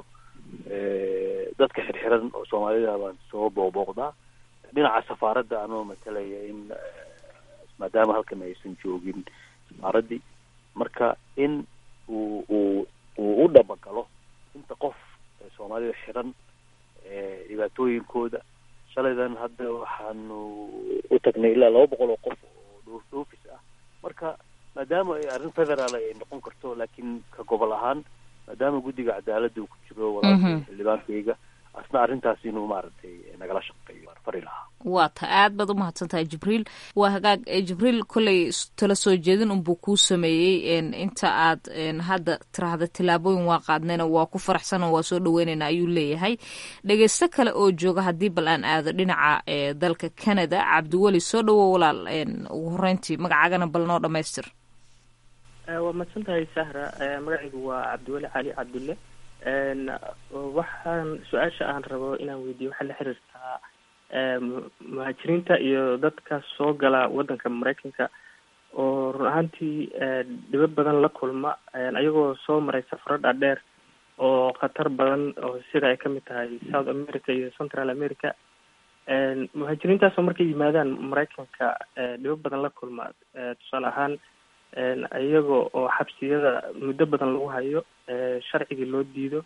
dadka xirxiran oo soomaalida baan soo booqbooqdaa dhinaca safaaradda anoo matalaya in maadaama halkan aysan joogin safaaraddii marka in uu uu uu u dhabagalo inta qof soomaalida xiran dhibaatooyinkooda shalaydan hadda waxaanu u tagnay ilaa laba boqol oo qof oo dhoof dhoofis ah marka maadaama ay arrin federaal ay noqon karto laakiin ka gobol ahaan maadaama guddiga cadaaladda uu ku jiro walaalkay xildhibaankayga asna arrintaas inuu maaragtay nagala shaqeeyo fari lahaa waa ta aad baad umahadsan tahay jibriil waa hagaag jibriil kolley tala soo jeedin unbuu kuu sameeyey inta aad hadda tiraahda tillaabooyin waa qaadnayna waa ku faraxsano waa soo dhaweynayna ayuu leeyahay dhegeysto kale oo jooga haddii bal aan aado dhinaca dalka canada cabdiweli soo dhawo walaal ugu horeyntii magacaagana bal noo dhamaystir waa mahadsan tahay sahra magacaygu waa cabdiweli cali cabdulle waxaan su-aasha aan rabo inaan weydiiyo waxaa la xiriirtaa muhaajiriinta iyo dadka soo gala waddanka maraykanka oo run ahaantii dhibo badan la kulma ayagoo soo maray safaro dhaadheer oo khatar badan oo sida ay kamid tahay south america iyo central america muhaajiriintaasoo markay yimaadaan maraykanka dhibo badan la kulma tusaale ahaan iyaga oo xabsiyada muddo badan lagu hayo sharcigii loo diido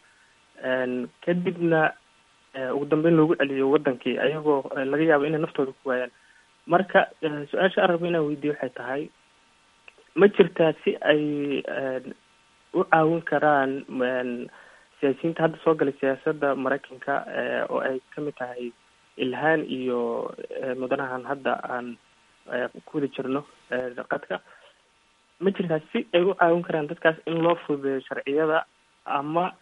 kadibna ugu dambeyn loogu celiyo wadankii ayagoo laga yaabo inay naftooda ku waayaan marka su-aasha aan rabo inaan weydiiyo waxay tahay ma jirtaa si ay u caawin karaan siyaasiyiinta hadda soo galay siyaasadda maraykanka oo ay kamid tahay ilhaan iyo mudanahan hadda aan ku wada jirno qadka ma jirtaa si ay u caawin karaan dadkaas in loo fududeeyo sharciyada ama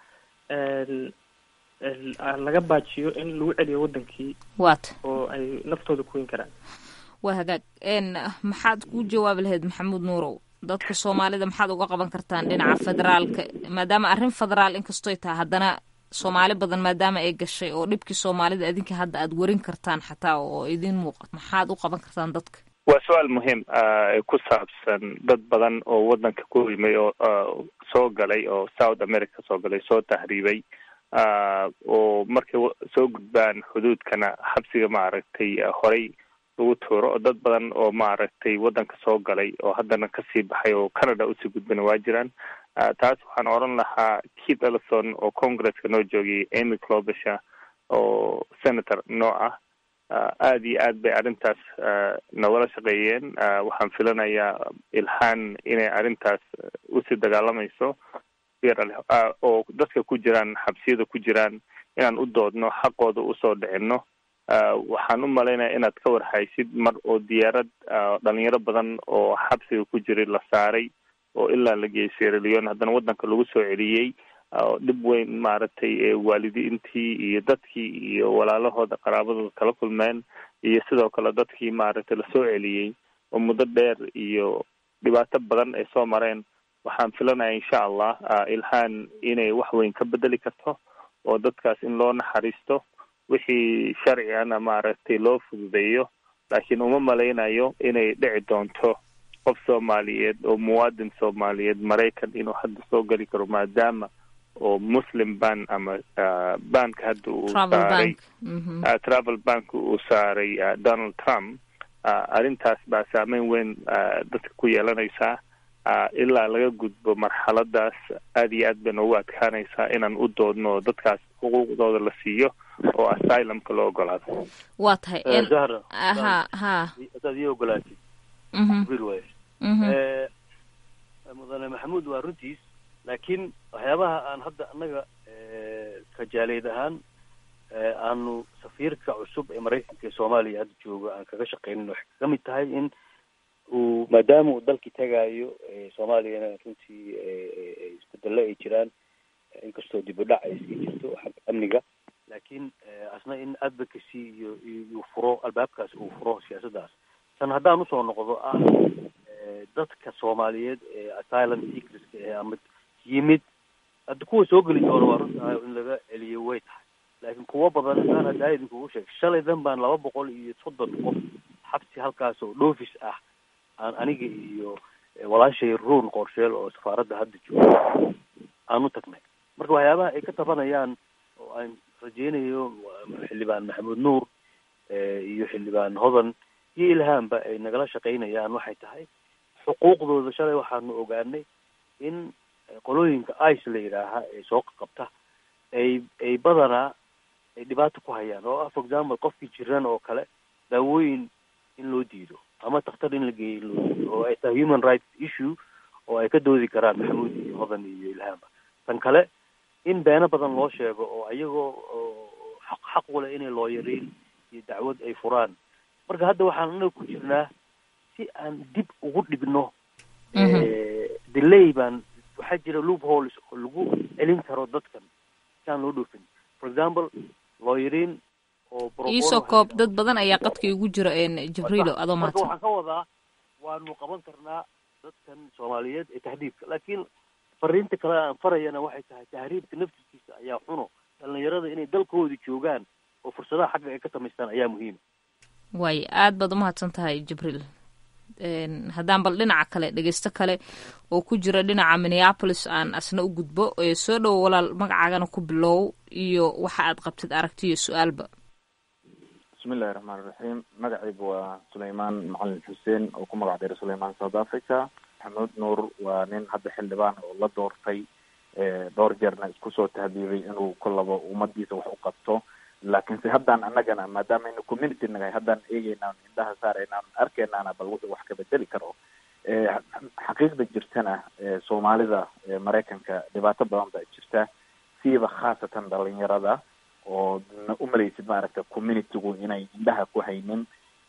laga baajiyo in lagu celiyo wadankii waata oo ay naftooda kuweyn karaan waa hagaag maxaad ku jawaabi lahayd maxamuud nuurow dadka soomaalida maxaad uga qaban kartaan dhinaca federaalka maadaama arrin federaal inkastoy tahay haddana soomaali badan maadaama ay gashay oo dhibkii soomaalida idinka hadda aad warin kartaan xataa oo idin muuqato maxaad u qaban kartaan dadka waa su-aal muhiim ku saabsan dad badan oo wadanka ku yimay oo soo galay oo south america soo galay soo tahriibay oo markay soo gudbaan xuduudkana xabsiga maaragtay horey lagu tuuro oo dad badan oo maaragtay wadanka soo galay oo haddana kasii baxay oo canada usii gudbana waa jiraan taas waxaan oran lahaa keith ellison oo congresska noo joogiyay amy clobisha oo senator noo ah aad iyo aad bay arrintaas nagala shaqeeyeen waxaan filanayaa ilhaan inay arrintaas usii dagaalamayso oo dadka ku jiraan xabsiyada ku jiraan inaan u doodno xaqooda usoo dhicino waxaan u malaynaya inaad ka warhaysid mar oo diyaarad dhalinyaro badan oo xabsiga ku jiray la saaray oo ilaa la geeyay sierra leone haddana wadanka lagu soo celiyey dhib weyn maaragtay waalidiintii iyo dadkii iyo walaalahooda qaraabadooda kala kulmeen iyo sidoo kale dadkii maaragtay lasoo celiyey oo muddo dheer iyo dhibaato badan ay soo mareen waxaan filanaya insha allah ilhaan inay wax weyn ka bedeli karto oo dadkaas in loo naxariisto wixii sharcigana maaragtay loo fududeeyo laakiin uma malaynayo inay dhici doonto qof soomaaliyeed oo muwaadin soomaaliyeed maraykan inuu hadda soo geli karo maadaama oo muslim ban ama banka hadda uu saaray travel bank uu saaray donald trump arrintaas baa saameyn weyn dadka ku yeelanaysaa ilaa laga gudbo marxaladaas aad iyo aad bay noogu adkaanaysaa inaan u doodno oo dadkaas xuquuqdooda la siiyo oo asylumka loo ogolaado waa tahay zahra ha ha hadaad ii ogolaatid jibriil waay mudane maxamuud waa runtiis laakiin waxyaabaha aan hadda annaga kajaaleed ahaan aanu safiirka cusub ee maraykanka ee soomaaliya hadda jooga aan kaga shaqeynin waxay kaga mid tahay in uu maadaama uu dalkii tagaayo soomaaliyana runtii isbedelo ay jiraan inkastoo dib u dhac ay iska jirto xagga amniga laakiin asna in advocacy iyo iyo furo albaabkaas uu furo siyaasaddaas tan haddaan usoo noqdo ah dadka soomaaliyeed ee asylum seekerska ee ama yimid hadda kuwa soo geli doona waa runtahay in laga celiyo way tahay laakiin kuwo badan haddaan haddaa idinkugu sheeg shalaydan baan laba boqol iyo soddon qof xabsi halkaas oo dhoofis ah aan aniga iyo walaashay ruun qorsheel oo safaaradda hadda jooga aan u tagnay marka waxyaabaha ay ka tabanayaan oo aan rajeynayo xildhibaan maxamuud nuur iyo xildhibaan hodan iyo ilhaamba ay nagala shaqaynayaan waxay tahay xuquuqdooda shalay waxaanu ogaanay in qolooyinka ice la yidhaaha ee soo qabta ay ay badanaa ay dhibaato ku hayaan oo ah for example qofkii jiran oo kale daawooyin in loo diido ama takhtar in la geeyo in loo diido oo ay tahay human rights issue oo ay ka doodi karaan maxamuud iyo hodan iyo ilhaamba tan kale in beeno badan loo sheego oo iyagoo xaq xaq u leh inay looyariin iyo dacwad ay furaan marka hadda waxaan anaga ku jirnaa si aan dib ugu dhigno delay baan waxaa jira loop holes oo lagu celin karo dadkan si aan loo dhoofin for example looyariin oo iisoo koob dad badan ayaa qadka igu jira jibriilo adoo marka mahadsan waxaan ka wadaa waanu qaban karnaa dadkan soomaaliyeed ee tahriibka laakiin fariinta kale aan farayana waxay tahay tahriibka naftiskiisa ayaa xuno dhalinyarada inay dalkooda joogaan oo fursadaha xagga ay ka samaystaan ayaa muhiima waay aad baad umahadsan tahay jibriil haddaan bal dhinaca kale dhegeysto kale oo ku jira dhinaca minneapolis aan asna u gudbo soo dhowo walaal magacaagana ku bilow iyo waxa aad qabtid aragti iyo su-aalba bismillahi raxmaan raxiim magacayga waa suleymaan macalin xuseen oo ku magac dheeray suleymaan south africa maxamuud nuur waa nin hadda xildhibaan oo la doortay dhowr jeerna isku soo tahdiibay inuu kolaba ummadiisa wax u qabto laakiinse haddaan annagana maadaama aynu community nagahay haddaan eegeynaan indhaha saaraynaan arkeynaana bal wuxuu wax ka bedeli karo xaqiiqda jirtana soomaalida maraykanka dhibaato badan baa jirta siiba khaasatan dhalinyarada oo na umalaysid maaragta communitygu inay indhaha ku haynin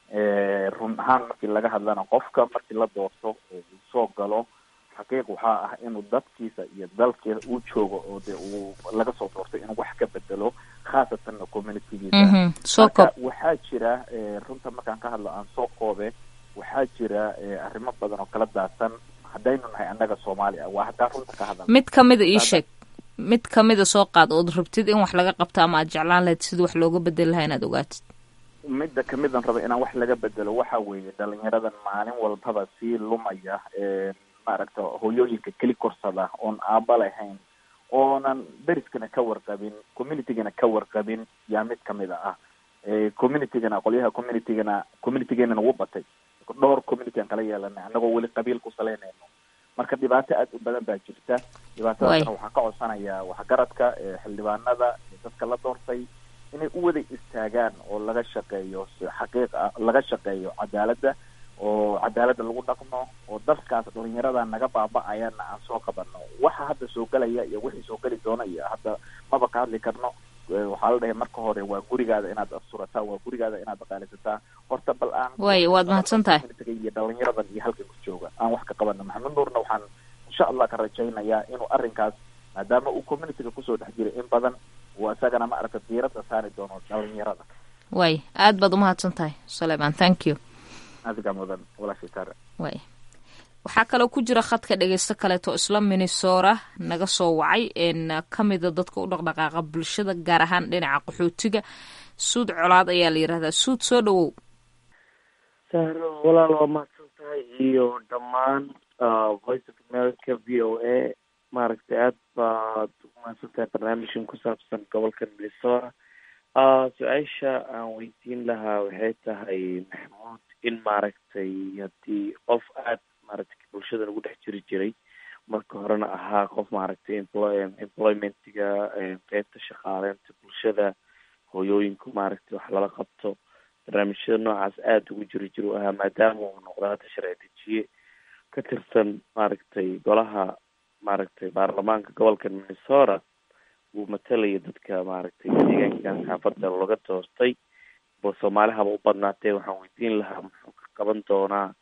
run ahaan markii laga hadlana qofka markii la doorto oo uu soo galo xaqiiq waxaa ah inuu dadkiisa iyo dalkiisa uu joogo oo de uu laga soo doorto inuu wax ka bedelo khaasatanna communitygiisa soo koob marka waxaa jira runta markaan ka hadlo aan soo koobe waxaa jira arrimo badan oo kala daadsan haddaynu nahay annaga soomaali ah waa haddaan runta ka hadalna mid kamida ii sheeg mid kamida soo qaad ood rabtid in wax laga qabto ama aad jeclaan lahayd sida wax looga bedeli lahaa inaad ogaatid midda kamidan raba inaan wax laga bedelo waxa weeye dhalinyaradan maalin walbaba sii lumaya maaragta hoyooyinka keli korsada oon aaba lahayn oonan deriskana ka warqabin communitygana ka warqabin yaa mid kamida ah communitygana qolyaha communitygana communitygeenana wuu batay dhowr community aan kala yeelanay annagoo weli qabiil ku salaynayno marka dhibaato aad u badan baa jirta dhibaatadaasna waxaan ka codsanayaa waxgaradka xildhibaanada dadka la doortay inay u wada istaagaan oo laga shaqeeyo xaqiiq ah laga shaqeeyo cadaaladda oo cadaaladda lagu dhaqmo oo dalkaas dhalinyarada naga baaba-ayana aan soo qabano waxa hadda soo gelaya iyo wixii soo geli doona iyo hadda maba ka hadli karno waxaa la dhahay marka hore waa gurigaada inaad asturataa waa gurigaada inaad dhaqaalisataa horta bal aan waay waad mahadsan tahay iyo dhalinyaradan iyo halkan ku jooga aan wax ka qabano maxamed nuurna waxaan insha allah ka rajaynayaa inuu arrinkaas maadaama uu communityga kusoo dhex jiray in badan uu isagana ma aragta diiradda saari doono dhalinyarada waay aad baad umahadsan tahay sulayman thank you adiga mudan walaashii taare waay waxaa kaloo ku jira khadka dhegeysto kaleeto isla minnesora naga soo wacay kamida dadka u dhaqdhaqaaqa bulshada gaar ahaan dhinaca qaxootiga suud colaad ayaa la yirahdaa suud soo dhawow sahro walaal waa mahadsan tahay iyo dhammaan voice of america v o a maaragtay aad baad umahadsan tahay barnaamijkan ku saabsan gobolka minnesota su-aasha aan weydiin lahaa waxay tahay maxamuud in maaragtay haddii qof aad maaragtay bulshada lagu dhex jiri jiray marka horena ahaa qof maaragtay employ employmentiga qeybta shaqaaleynta bulshada hooyooyinku maaragtay wax lala qabto barnaamijyada noocaas aada ugu jiri jir u ahaa maadaama uu noqdo hadda sharci dejiye ka tirsan maaragtay golaha maaragtay baarlamaanka gobolka minnesota uu matalaya dadka maaragtay deegaankan xaafadda laga doortay bo soomaalihaba u badnaatee waxaan weydiin lahaa muxuu ka qaban doonaa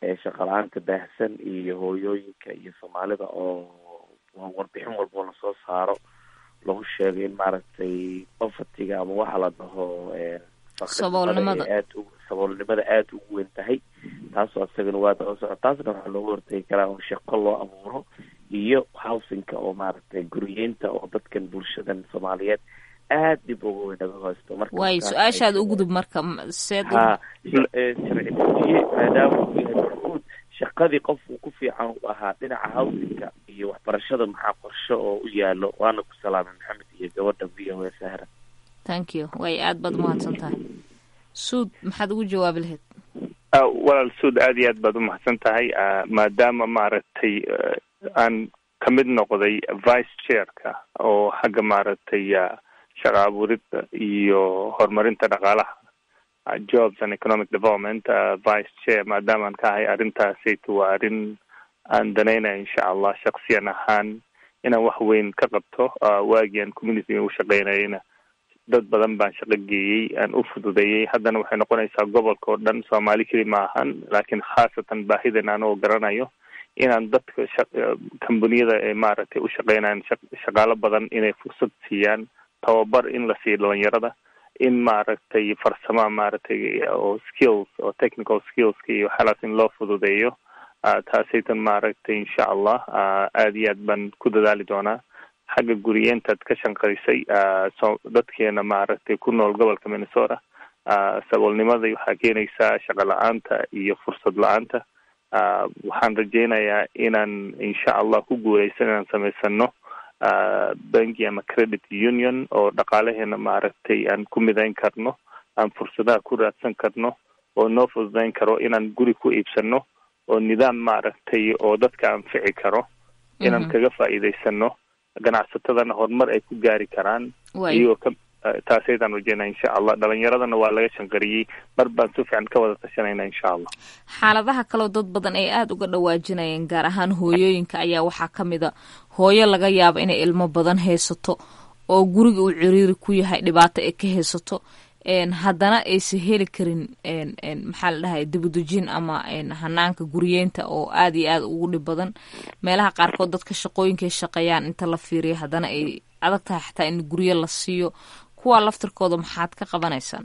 shaqa la-aanta baahsan iyo hooyooyinka iyo soomaalida oo warbixin walboo lasoo saaro lagu sheegay in maaragtay bafatiga ama waxa la dhaho Saboolnimada. aad u saboolnimada aada ugu weyn tahay taasoo isagana waa daba soco taasna waxaa looga hortegi karaa oo shaqo loo abuuro iyo housingka oo maaragtay guriyeynta oo dadkan bulshadan soomaaliyeed aad dib uga weyn naga haysto marka waayo markaas su-aashaad u gudub marka m- seed u- ha eh, sharci dejiye maadaama uu yahay maxmuud shaqadii qof uu ku fiican u ahaa dhinaca housingka iyo waxbarashada maxaa qorshe oo u yaalo waana ku salaamay maxamed iyo gabadha v o a sahra thank you way aad baad umahadsan tahay suud maxaad ugu jawaabi lahayd Ah, walaal suud aad iyo aad baad umahadsan tahay Ah, maadaama maaragtay eh, aan ka mid noqday vice chairka oo xagga maaragtay ah, shaqa abuuridda iyo horumarinta dhaqaalaha ah, jobs and economic development ah, vice chair maadaama aan ka ahay arrintaasaytu waa arrin aan danaynaya insha allah shaksiyan ahaan inaan wax weyn ka qabto ah, waagii aan community u shaqeynayana dad badan baan shaqo geeyey aan u fududeeyey haddana waxay noqonaysaa gobolka oo dhan soomaali keli ma ahan laakiin khaasatan baahidan anoo garanayo inaan dadka shaq- kambaniyada ee maaragtay u shaqeynayaan shaq- shaqaalo badan inay fursad siiyaan tababar in la siiyo dhalinyarada in maaragtay farsama maaragtay oo skills oo technical skillska iyo waxyaalaas in loo fududeeyo Ah, taasaytan maaragtay insha allah ah, aad iyo aad baan ku dadaali doonaa xagga guriyeentaad ka shanqaysay ah, so dadkeena maaragtay ku nool gobolka minnesota ah, saboolnimada waxaa keenaysaa shaqo la-aanta iyo fursad la-aanta Ah, waxaan rajeynayaa inaan insha allah ku guuleysan inaan samaysano ah, banki ama credit union oo dhaqaalaheena maaragtay aan ku midayn karno aan fursadaha ku raadsan karno oo noo fududayn karo inaan guri ku iibsano oo nidaam maaragtay oo dadka anfici karo inaan Mhm. kaga faa'iidaysano ganacsatadana horumar ay ku gaari karaan Waay. iyagoo ka eh, taasaydaan rajeynaa insha allah dhalinyaradana waa laga shanqariyey mar baan si fiican ka wada tashanayna insha allah xaaladaha kaleo dad badan ay aada uga dhawaajinayeen gaar ahaan hooyooyinka ayaa waxaa ka mid a hooyo laga yaabo inay ilmo badan haysato oo guriga uu ciriiri ku yahay dhibaato ay ka haysato een haddana aysan heli karin een een maxaa la dhahay dibudejin ama een hanaanka guriyeynta oo aada iyo aada ugu dhib badan meelaha qaarkood dadka shaqooyinkay shaqeeyaan inta la fiiriyo haddana ay adag tahay xataa in guryo la siiyo kuwaa laftirkooda maxaad ka qabanaysaan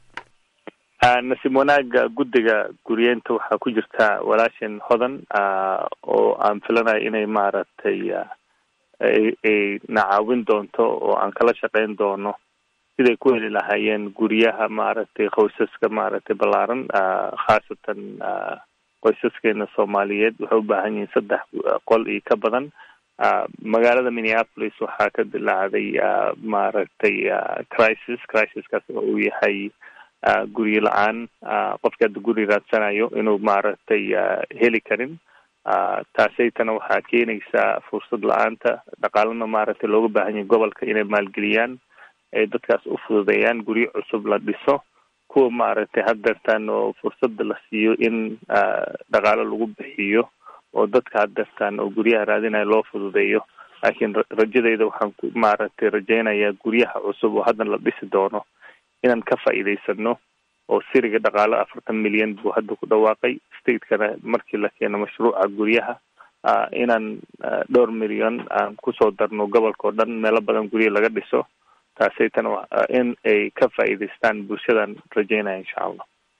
Ah, nasiib wanaaga guddiga guriyeenta waxaa ku jirta walaashan hodan ah, oo aan filanayo inay maaragtay ah, ay ay na caawin doonto oo aan kala shaqeyn doono siday ku heli lahaayeen guryaha maaragtay qoysaska maaragtay ballaaran ah, khaasatan ah, qoysaskeena soomaaliyeed waxay u baahan yihiin saddex ah, qol iyo ka badan Ah, magaalada minneapolis waxaa ka dilaacday ah, maaragtay ah, crisis crisiskaas oo uu yahay ah, guryo la-aan ah, qofka hadda guri raadsanayo inuu maaragtay ah, heli karin Ah, taasaytana waxaa keenaysaa fursad la-aanta dhaqaalana maaragtay looga baahan yahay gobolka inay maalgeliyaan ay dadkaas u fududeeyaan guryo cusub la dhiso kuwa maaragtay haddeertaan oo fursadda la siiyo in ah, dhaqaalo lagu bixiyo oo dadka haddeertaan oo guryaha raadinaya loo fududeeyo laakiin ra- rajadayda waxaan ku maaragtay rajeynayaa guryaha cusub oo haddan la dhisi doono inaan ka faa'iidaysano oo siriga dhaqaalo afartan milyan buu hadda ku dhawaaqay stateskana markii la keeno mashruuca guryaha ah, inaan ah, dhowr milyan aan kusoo darno gobolka oo dhan meelo badan guryo laga dhiso taasaytana wa- ah, in ay ka faa'iidaystaan bulshadan rajeynaya insha allah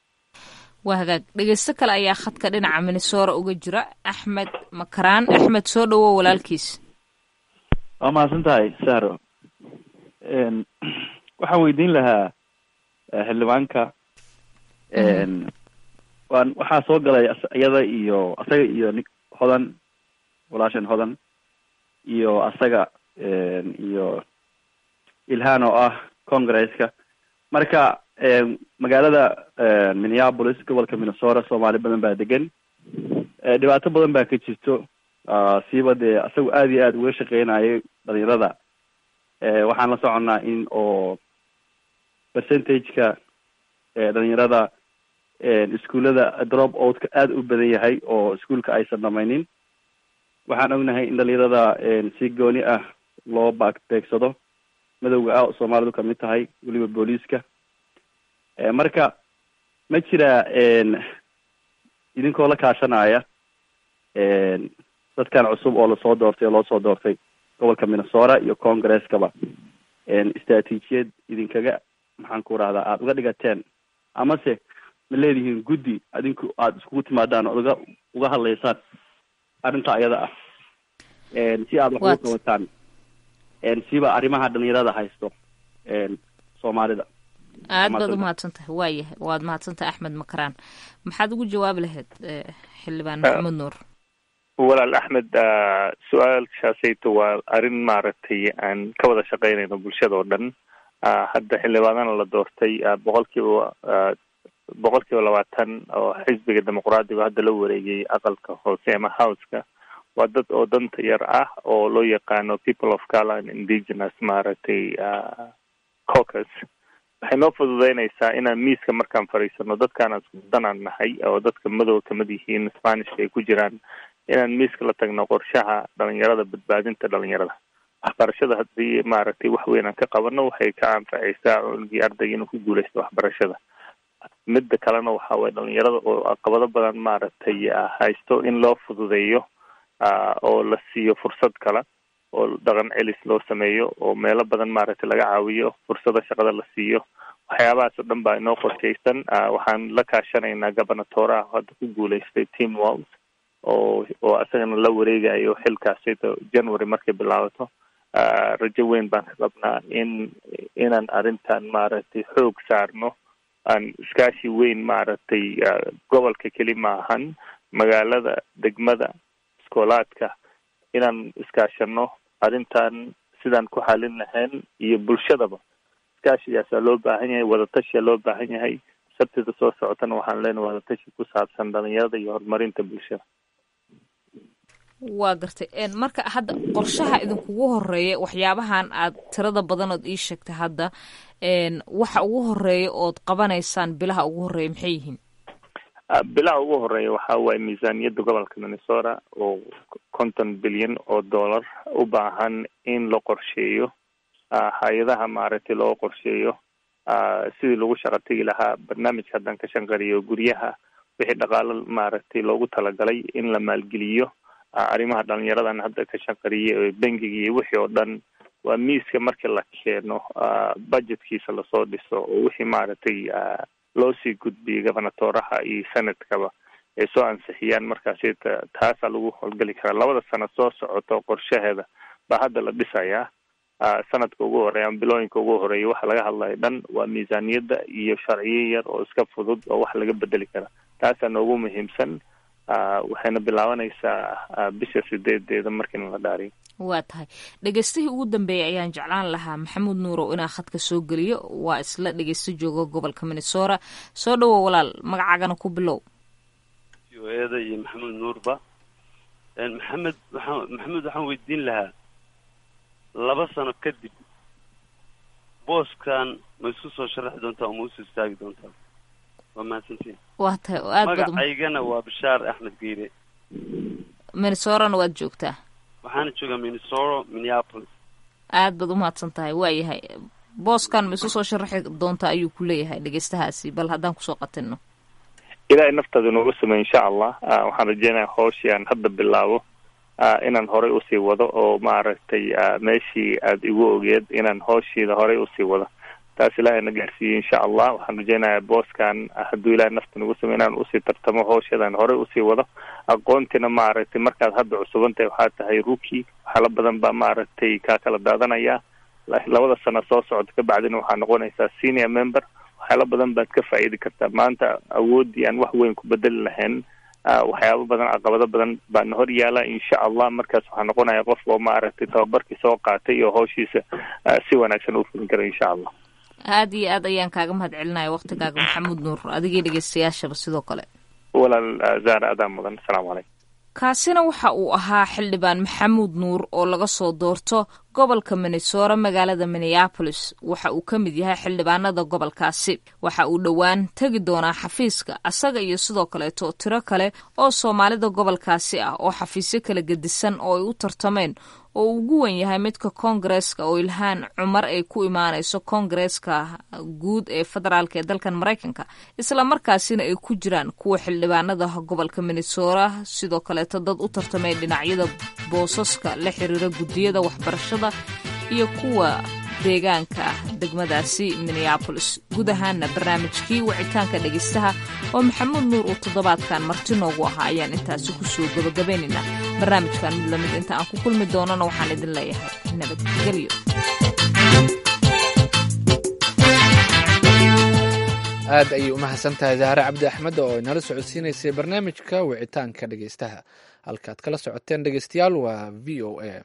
waa hagaag dhegeysto kale ayaa khadka dhinaca minnesora uga jira axmed makaraan axmed soo dhawow walaalkiis waa mahadsan tahay sahro Een, waxaan weydiin lahaa eh, xildhibaanka een, waan waxaa soo galay as- iyada iyo asaga iyo nin hodan walaashan hodan iyo asaga een, iyo ilhaan oo ah congresska marka een, magaalada een, minneapolis gobolka minnesota soomaali badan baa degan Eh, dhibaato badan baa ka jirto Ah, siiba dee asagu aada iyo aada uga shaqeynayay dhalinyarada Eh, waxaan la soconnaa in oo percentage-ka eh, dhalinyarada iskuullada drop outka aada u badan yahay oo iskuulka aysan dhamaynin waxaan ognahay in dhalinyarada si gooni ah loo baag beegsado madowga ah oo soomaalidu kamid tahay weliba booliiska marka ma jira idinkoo la kaashanaya dadkan cusub oo lasoo doortay oo loo soo doortay gobolka minnesota iyo congreskaba istraatiijiyad idinkaga maxaan ku rahdaa aada uga dhigateen amase ma leedihiin guddi adinku aada iskugu timaadaan ood uga uga hadlaysaan arrinta ayada ah si aada wax uga qabataan siba arrimaha dhalinyarada haysto soomaalida aad baad umahadsan tahay waayahay waad mahadsantahay axmed makaraan maxaad ugu jawaabi lahayd xildhibaan maxamed nuur walaal axmed su-aashaasayto waa arrin maaragtay aan ka wada shaqeynayno bulshada oo dhan hadda xildhibaanana la doortay boqolkiiba boqolkiiba labaatan oo xisbiga dimuqraadiga hadda la wareegay aqalka hoose ama houseka waa dad oo danta yar ah oo loo yaqaano people of color and indigenous maaragtay caucus waxay noo fududeynaysaa inaan miiska markaan fadhiisano dadkaan danaan nahay oo dadka madow kamid yihiin spanishka ay ku jiraan inaan miiska la tagno qorshaha dhalinyarada badbaadinta dhalinyarada waxbarashada haddii maaragtay wax weyn aan ka qabano waxay ka anfacaysaa cunugii ardayga inuu ku guuleysto waxbarashada midda kalena waxa waye dhalinyarada oo caqabado badan maaragtay haysto in loo fududeeyo oo la siiyo fursad kale oo dhaqan celis loo sameeyo oo meelo badan maaragtay laga caawiyo fursada shaqada la siiyo waxyaabahaas oo dhan baa inoo qorshaysan waxaan la kaashanaynaa gobernatoraha hadda ku guuleystay team walls oo oo isagana la wareegayo xilkaasito january markay bilaabato rajo weyn baan ka qabnaa in inaan arrintan maaragtay xoog saarno aan iskaashi weyn maaragtay gobolka keli ma ahan magaalada degmada iskoolaadka inaan iskaashano arrintan sidaan ku xalin lahayn iyo bulshadaba iskaashigaasaa loo baahan yahay wadatashiyaa loo baahan yahay sabtida soo socotana waxaan leenahay wadatashi ku saabsan dhalinyarada iyo horumarinta bulshada waa gartay marka hadda qorshaha idinkugu horeeya waxyaabahan aad tirada badanood ii sheegtay hadda waxa ugu horeeya ood qabanaysaan bilaha ugu horeeya maxay yihiin bilaha ugu horeeya waxa waaye miisaaniyadda gobolka minnesota oo konton bilyan oo dollar u baahan in la qorsheeyo hay-adaha maaragtay loo qorsheeyo sidii lagu shaqo tegi lahaa barnaamijka haddaan ka shanqariyo guryaha wixii dhaqaalo maaragtay loogu talagalay in la maalgeliyo arrimaha dhalinyaradan hadda ka shaqariyay bangiga iyo wixii oo dhan waa miiska markii la keeno budgetkiisa lasoo dhiso oo wixii maaragtay loo sii gudbiyay gobernatoraha iyo senadkaba ay soo ansixiyaan markaasi taasaa lagu howlgeli karaa labada sano soo socoto qorshaheeda baa hadda la dhisayaa sanadka ugu horeeya ama bilooyinka ugu horeeya waxa laga hadlayo dhan waa miisaaniyadda iyo sharciyo yar oo iska fudud oo wax laga bedeli kara taasaa noogu muhiimsan waxayna bilaabanaysaa bisha sideedeeda markiina la dhaariyo waa tahay dhegeystihii ugu dambeeyay ayaan jeclaan lahaa maxamuud nuurow inaa khadka soo geliyo waa isla dhegeysto jooga gobolka minnesota soo dhawow walaal magacaagana ku bilow eeda iyo maxamuud nuurba maxamed waxaan maxamuud waxaan weydiin lahaa laba sano kadib booskan ma isku soo sharaxi doontaa oo ma usoo istaagi doontaa waa mahadsantiin waa tahay oo aad baad magacaygana waa bashaar axmed geyre minnesorana waad joogtaa waxaana joogaa minnesota minneapolis aad baad umahadsan tahay waayahay booskan ma isu soo sharaxi doontaa ayuu ku leeyahay dhegeystahaasi bal haddaan kusoo qatinno ilaahay naftaada nooga sameey insha allah waxaan rajeynaya hooshii aan hadda bilaabo inaan horey usii wado oo maaragtay meeshii aada igu ogeed inaan hooshiida horey usii wado taas ilaahay na gaarsiiyey insha allah waxaan rajeynayaa booskan hadduu ilahay nafta nagu samey inaan usii tartamo hoosheedaan horey usii wado aqoontina maaragtay markaad hadda cusubantahay waxaa tahay rookie waxyaala badan baa maaragtay kaa kala daadanaya labada sano soo socota kabacdina waxaa noqonaysaa senior member waxyaala badan baad ka faa'iidi kartaa maanta awooddii aan wax weyn ku bedeli lahayn waxyaaba badan caqabado badan baana hor yaala insha allah markaas waxaa noqonaya qof oo maaragtay tababarkii soo qaatay iyo howshiisa si wanaagsan u fulin kara insha allah aad iyo aad ayaan kaaga mahad celinaya waktigaaga maxamuud nuur adigii dhegeystayaashaba sidoo kale walaal zara adaa mudan asalaamu calaykum kaasina waxa uu ahaa xildhibaan maxamuud nuur oo laga soo doorto gobolka minnesora magaalada minneapolis waxa uu ka mid yahay xildhibaanada gobolkaasi waxa uu dhowaan tegi doonaa xafiiska asaga iyo sidoo kaleeto tiro kale oo soomaalida gobolkaasi ah oo xafiisyo kala gedisan oo ay u tartameen oo uu ugu wen yahay midka koongareeska oo ilhaan cumar ay ku imaanayso koongareeska guud ee federaalk ee dalkan maraykanka isla markaasina ay ku jiraan kuwa xildhibaanada gobolka minnesora sidoo kaleeto dad u tartamay dhinacyada boosaska la xiriira guddiyada waxbarashada iyo kuwa deegaanka ah degmadaasi minneabolis guud ahaana barnaamijkii wicitaanka dhegeystaha oo maxamuud nuur uu toddobaadkan marti noogu ahaa ayaan intaasi kusoo gabagabaynaynaa barnaamijkan mid lamid inta aan ku kulmi doonana waxaan idin leeyahay nabadgelyo aad ayay u mahadsan tahay zahre cabdi axmed oo inala socodsiinaysay barnaamijka wicitaanka dhegeystaha halkaad kala socoteen dhegeystayaal waa v o a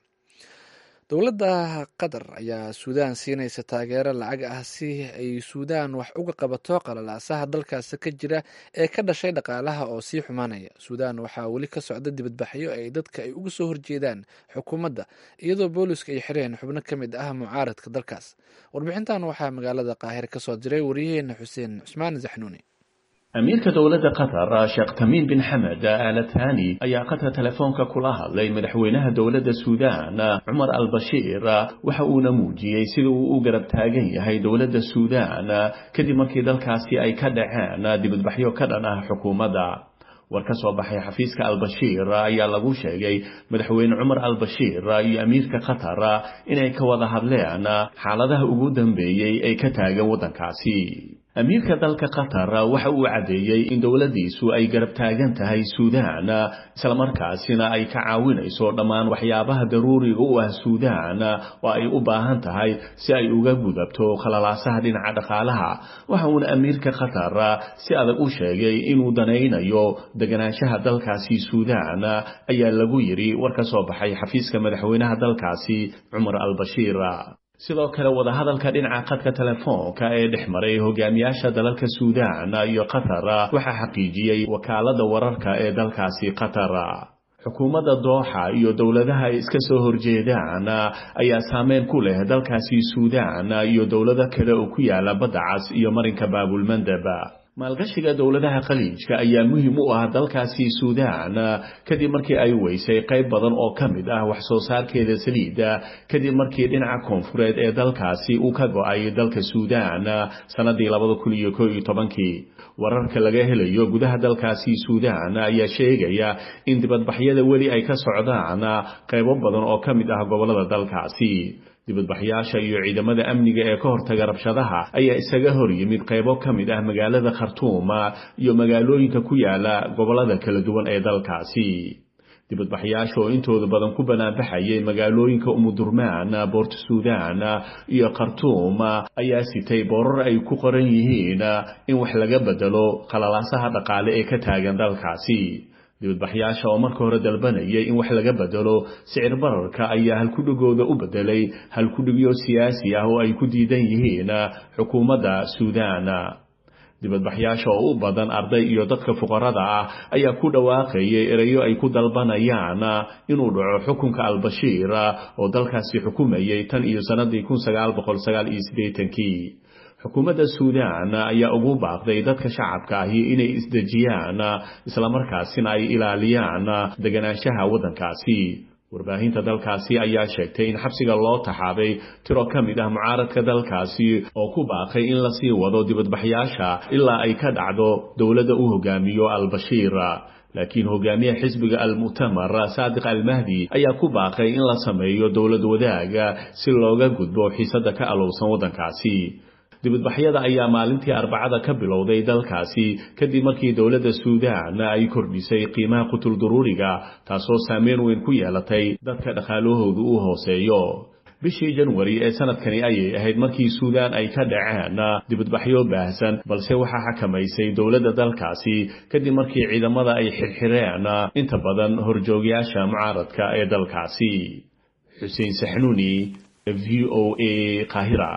dowladda qatar ayaa suudaan siinaysa taageero lacag ah si ay suudaan wax uga qabato qalalaasaha dalkaasi ka jira ee ka dhashay dhaqaalaha oo sii xumaanaya suudaan waxaa weli ka socda dibadbaxyo ay dadka ay uga soo horjeedaan xukuumadda iyadoo booliska ay xireen xubno ka mid ah mucaaradka dalkaas warbixintan waxaa magaalada qaahir ka soo diray wariyaheena xuseen cusmaan zaxnuuni amiirka dowladda qatar sheekh tamiim bin xamed aala thani ayaa qadka telefoonka kula hadlay madaxweynaha dowladda suudaan cumar al bashiir waxa uuna muujiyey sida uu u garab taagan yahay dowladda suudaan kadib markii dalkaasi ay ka dhaceen dibadbaxyo ka dhan ah xukuumadda war ka soo baxay xafiiska albashiir ayaa lagu sheegay madaxweyne cumar albashiir iyo amiirka qatar inay ka wada hadleen xaaladaha ugu dambeeyey ee ka taagan waddankaasi amiirka dalka qatar waxa uu caddeeyey in dowladdiisu ay garab taagan tahay suudaan islamarkaasina ay ka caawinayso dhammaan waxyaabaha daruuriga u ah suudaan oo ay u baahan tahay si ay uga gudabto khalalaasaha dhinaca dhaqaalaha waxa uuna amiirka qatar si adag u sheegay inuu danaynayo deganaanshaha dalkaasi suudaan ayaa lagu yidhi war ka soo baxay xafiiska madaxweynaha dalkaasi cumar al-bashiir sidoo kale wadahadalka dhinaca qadka telefoonka ee dhex maray hogaamiyaasha dalalka suudaan iyo qatar waxaa xaqiijiyey wakaalada wararka ee dalkaasi qatar xukuumadda dooxa iyo dowladaha ay iska soo horjeedaan ayaa saameyn ku leh dalkaasi suudaan iyo dowlado kale oo ku yaala badda cas iyo marinka baabulmandeb maalgashiga dowladaha khaliijka ayaa muhiim u ah dalkaasi suudaan kadib markii ay weysay qayb badan oo ka mid ah wax soo saarkeeda saliidda kadib markii dhinaca koonfureed ee dalkaasi uu ka go-ay dalka suudaan sannadii labada kun iyo ko iyo tobankii wararka laga helayo gudaha dalkaasi suudaan ayaa sheegaya in dibadbaxyada weli ay ka socdaan qaybo badan oo ka mid ah gobollada dalkaasi dibadbaxyaasha iyo ciidamada amniga ee ka hortaga rabshadaha ayaa isaga hor yimid qaybo ka mid ah magaalada khartuuma iyo magaalooyinka ku yaala gobollada kala duwan ee dalkaasi dibadbaxyaasha oo intooda badan ku banaanbaxayay magaalooyinka umudurmaan boort suudaan iyo khartuum ayaa sitay boorar ay ku qoran yihiin in wax laga bedelo khalalaasaha dhaqaale ee ka taagan dalkaasi dibadbaxyaasha oo marka hore dalbanayay in wax laga bedelo sicir bararka ayaa halkudhigooda u bedelay halkudhigyo siyaasi ah oo ay ku diidan yihiin xukuumadda suudaan dibadbaxyaasha oo u badan arday iyo dadka fuqarada ah ayaa ku dhawaaqayay erayo ay ku dalbanayaan inuu dhaco xukunka albashiir oo dalkaasi xukumayay tan iyo sannadii kun sagaal boqol sagaal iyo siddeetankii xukuumadda suudaan ayaa ugu baaqday dadka shacabka ahi inay isdejiyaan islamarkaasina ay ilaaliyaan deganaanshaha waddankaasi warbaahinta dalkaasi ayaa sheegtay in xabsiga loo taxaabay tiro ka mid ah mucaaradka dalkaasi oo ku baaqay in lasii wado dibadbaxyaasha ilaa ay ka dhacdo dowladda uu hogaamiyo al-bashiir laakiin hogaamiyaha xisbiga al-mu'tamar saadiq al-mahdi ayaa ku baaqay in la sameeyo dowlad wadaaga si looga gudbo xiisadda ka alowsan waddankaasi dibadbaxyada ayaa maalintii arbacada ka bilowday dalkaasi kadib markii dowladda suudaan ay kordhisay qiimaha qutulduruuriga taasoo saameyn weyn ku yeelatay dadka dhaqaalahoodu uu hooseeyo bishii janwari ee sanadkani ayay ahayd markii suudaan ay ka dhaceen dibadbaxyo baahsan balse waxaa xakamaysay dowladda dalkaasi kadib markii ciidamada ay xirxireen inta badan horjoogyaasha mucaaradka ee dalkaasi xuseen saxnuuni v o a qaahira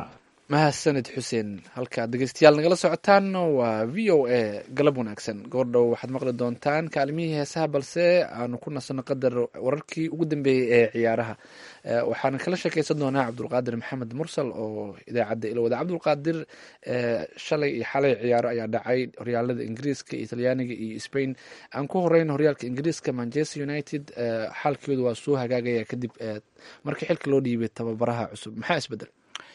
mahadsanid xuseen halkaad dhegeystayaal nagala socotaan waa v o a galab wanaagsan goordhow waxaad maqli doontaan kaalimihii heesaha balse aanu ku nasano qadar wararkii ugu dambeeyey ee ciyaaraha Eh, waxaan kala sheekeysan doonaa cabdulqaadir maxamed mursal oo idaacadda ilowada cabdulqaadir eh, shalay iyo xalay ciyaaro ayaa dhacay horyaalada ingiriiska iyo talyaaniga iyo spain aan ku horeyn horyaalka ingiriiska manchester united eh, xaalkooda waa soo hagaagaya kadib eh, markii xilka loo dhiibay tababaraha cusub maxaa isbedel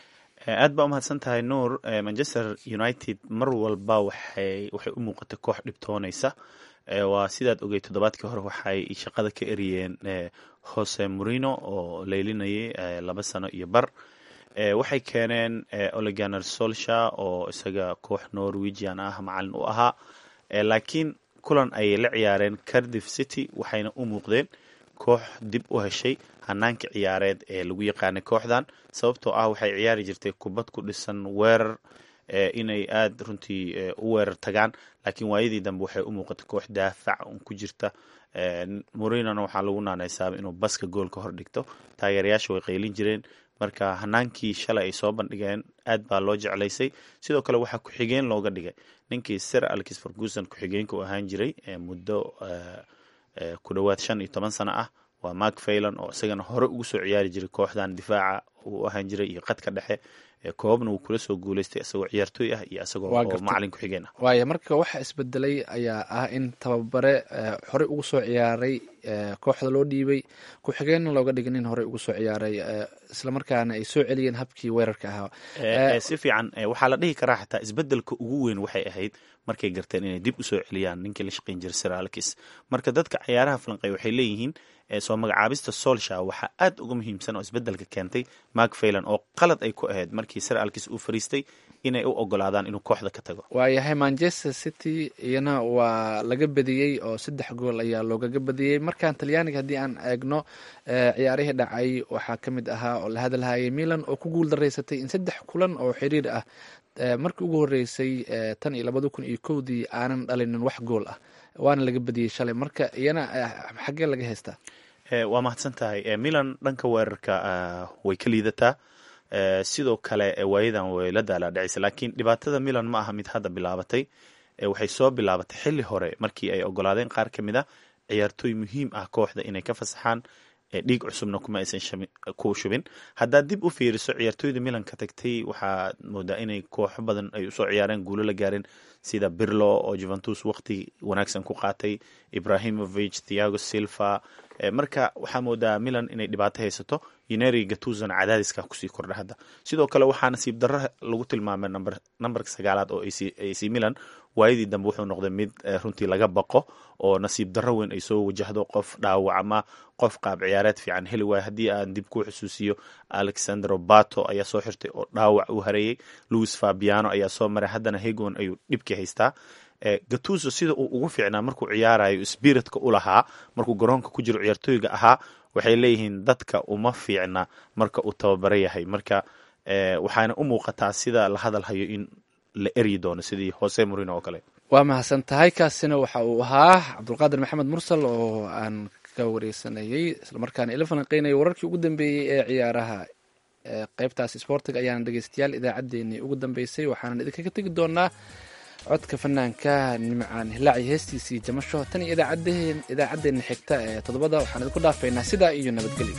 aad baa umahadsan tahay nuur Eh, manchester united mar walba waxay waxay u muuqatay koox dhibtoonaysa Eh, waa sidaad ogey toddobaadkii hore waxay shaqada ka eriyeen eh, jose morino oo leylinayay eh, laba sano iyo bar Eh, waxay keeneen eh, oleganer solsha oo isaga koox norwegian ah macalin u ahaa Eh, laakiin kulan ayay la ciyaareen cardiff city waxayna u muuqdeen koox dib u heshay hanaanka ciyaareed ee lagu yaqaanay kooxdan sababtoo ah waxay ciyaari jirtay kubad ku dhisan weerar eh, inay aada runtii eh, u weerar tagaan laakiin waayadii dambe waxay u muuqatay koox daafac un ku jirta Eh, morinona waxaa lagu naanaysaaba inuu baska goolka hor dhigto taageerayaasha way qaylin jireen marka hanaankii shalay ay soo bandhigeen aad baa loo jeclaysay sidoo kale waxaa ku-xigeen looga dhigay ninkii sir alkis ferguson ku-xigeenka u ahaan jiray eh, muddo eh, eh, ku dhowaad shan iyo toban sano ah waa mark faylan oo isagana hore ugu soo ciyaari jiray kooxdan difaaca uu ahaan jiray iyo qadka dhexe Eh, koobabna wuu kula soo guuleystay isagoo ciyaartooy ah iyo isagoo Waa oo gartay. macalin ku-xigeen ah waaya marka waxa isbedelay ayaa ah in tababare eh, horey ugu soo ciyaaray eh, kooxda loo dhiibay ku-xigeenna looga dhigay nin horey ugu soo ciyaaray eh, islamarkaana ay soo celiyeen habkii weerarka ahaa Eh, eh, si fiican eh, waxaa la dhihi karaa xataa isbedelka ugu weyn waxay ahayd markay garteen inay dib usoo celiyaan ninkii la shaqayn jiray sir alkis marka dadka ciyaaraha falanqeey waxay leeyihiin eh, soo magacaabista solsha waxaa aad uga muhiimsan oo isbedelka keentay mark faylan oo qalad ay ku ahayd markii sir alkis uu fariistay inay u ogolaadaan inuu kooxda ka tago waayahay manchester city iyana waa laga badiyey oo saddex gool ayaa loogaga badiyey markaan talyaaniga haddii aan eegno eh, ciyaarihii dhacay waxaa ka mid ahaa oo la hadalhayay milan oo ku guul daraysatay in saddex kulan oo xiriir ah eh, markii ugu horeysay eh, tan iyo labada kun iyo kowdii aanan dhalinin wax gool ah waana laga badiyey shalay marka iyana eh, xaggee laga haystaa Eh, waa mahadsan tahay Eh, milan dhanka weerarka ah, way ka liidataa Eh, sidoo kale eh, waayadan way la daalaadhacaysa laakiin dhibaatada milan ma aha mid hadda bilaabatay Eh, waxay soo bilaabatay xilli hore markii ay ogolaadeen qaar ka mid a ciyaartooy muhiim ah kooxda inay ka fasaxaan eh, dhiig cusubna kuma aysan shabi- ku shubin haddaad dib u fiiriso ciyaartooyda milan ka tagtay waxaad moodaa inay kooxo badan ay usoo ciyaareen guulo la gaareen sida birlo oo juventus waqti wanaagsan ku qaatay ibrahimovic thiago silva Eh, marka waxaa moodaa milan inay dhibaato haysato uneri gatuzana cadaadiska kusii kordha hadda sidoo kale waxaa nasiib darro lagu tilmaamay number nambarka sagaalaad oo AC AC milan waayadii dambe wuxuu noqday mid eh, runtii laga baqo oo nasiib darro weyn ay soo wajahdo qof dhaawac ama qof qaab ciyaareed fiican heli waayo haddii aan dib ku xusuusiyo alexandro bato ayaa soo xirtay oo dhaawac u hareeyey louis fabiano ayaa soo maray haddana hegon ayuu dhibkii haystaa Eh, gatuso sida uu ugu fiicnaa markuu ciyaarayo spiritka u lahaa markuu garoonka ku jiro ciyaartooyga ahaa waxay leeyihiin dadka uma fiicna marka uu tababaro yahay marka eh, waxaana u muuqataa sida la hadalhayo in la eryi doono sidii jose morino oo kale waa mahadsan tahay kaasina waxa uu ahaa cabdulqaadir maxamed mursal oo aan ka wareysanayay islamarkaana ila falanqeynaya wararkii ugu dambeeyey ee ciyaaraha Eh, qeybtaas isboortiga ayaana dhegeystayaal idaacaddeenii ugu dambeysay waxaanan idinkaga tegi doonaa codka fanaanka nimcaan hilaaci heestiisii jamasho tan iyo idaacaddeen idaacaddeenna xigta ee toddobada waxaan idinku dhaafaynaa sidaa iyo nabadgelyo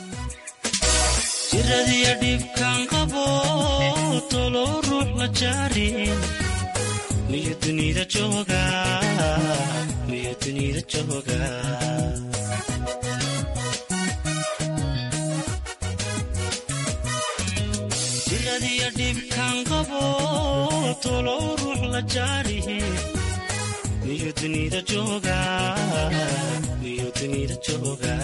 jiradiya dhibkan qabo tolo ruux la jaarin miyu dunida jooga miyu dunida jooga jiradiya dhibkan qabo tolo ruux la jaarin miyu dunida jooga miyu dunida jooga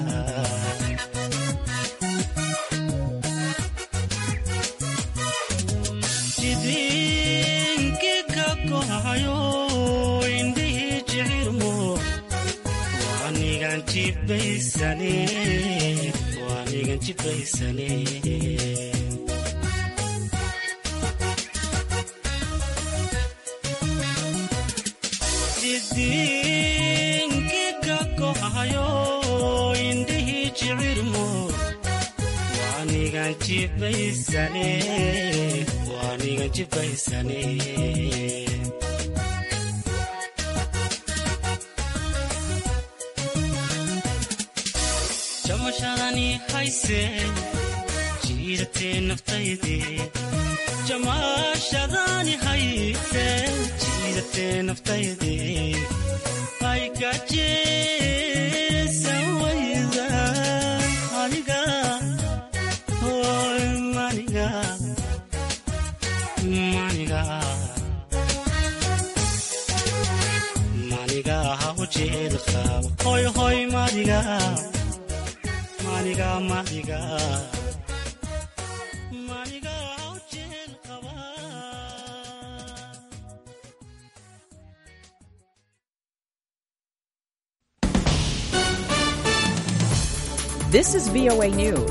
jidinkiga kohayo indhihii jicirmo waanigan jibaysane waanigan jibaysane jidinkiga kohayo indhihii jicirmo waanigan waanigan jibaysane waanigan jibaysane jamashadani hayse jiidatee naftayde jamashadani hayse jiidatee naftayde aygajeesan wayda aniga hoy maniga maniga maniga haujeed qaba hoy hoy maniga maniga maniga maniga haujeed qaba This is VOA News.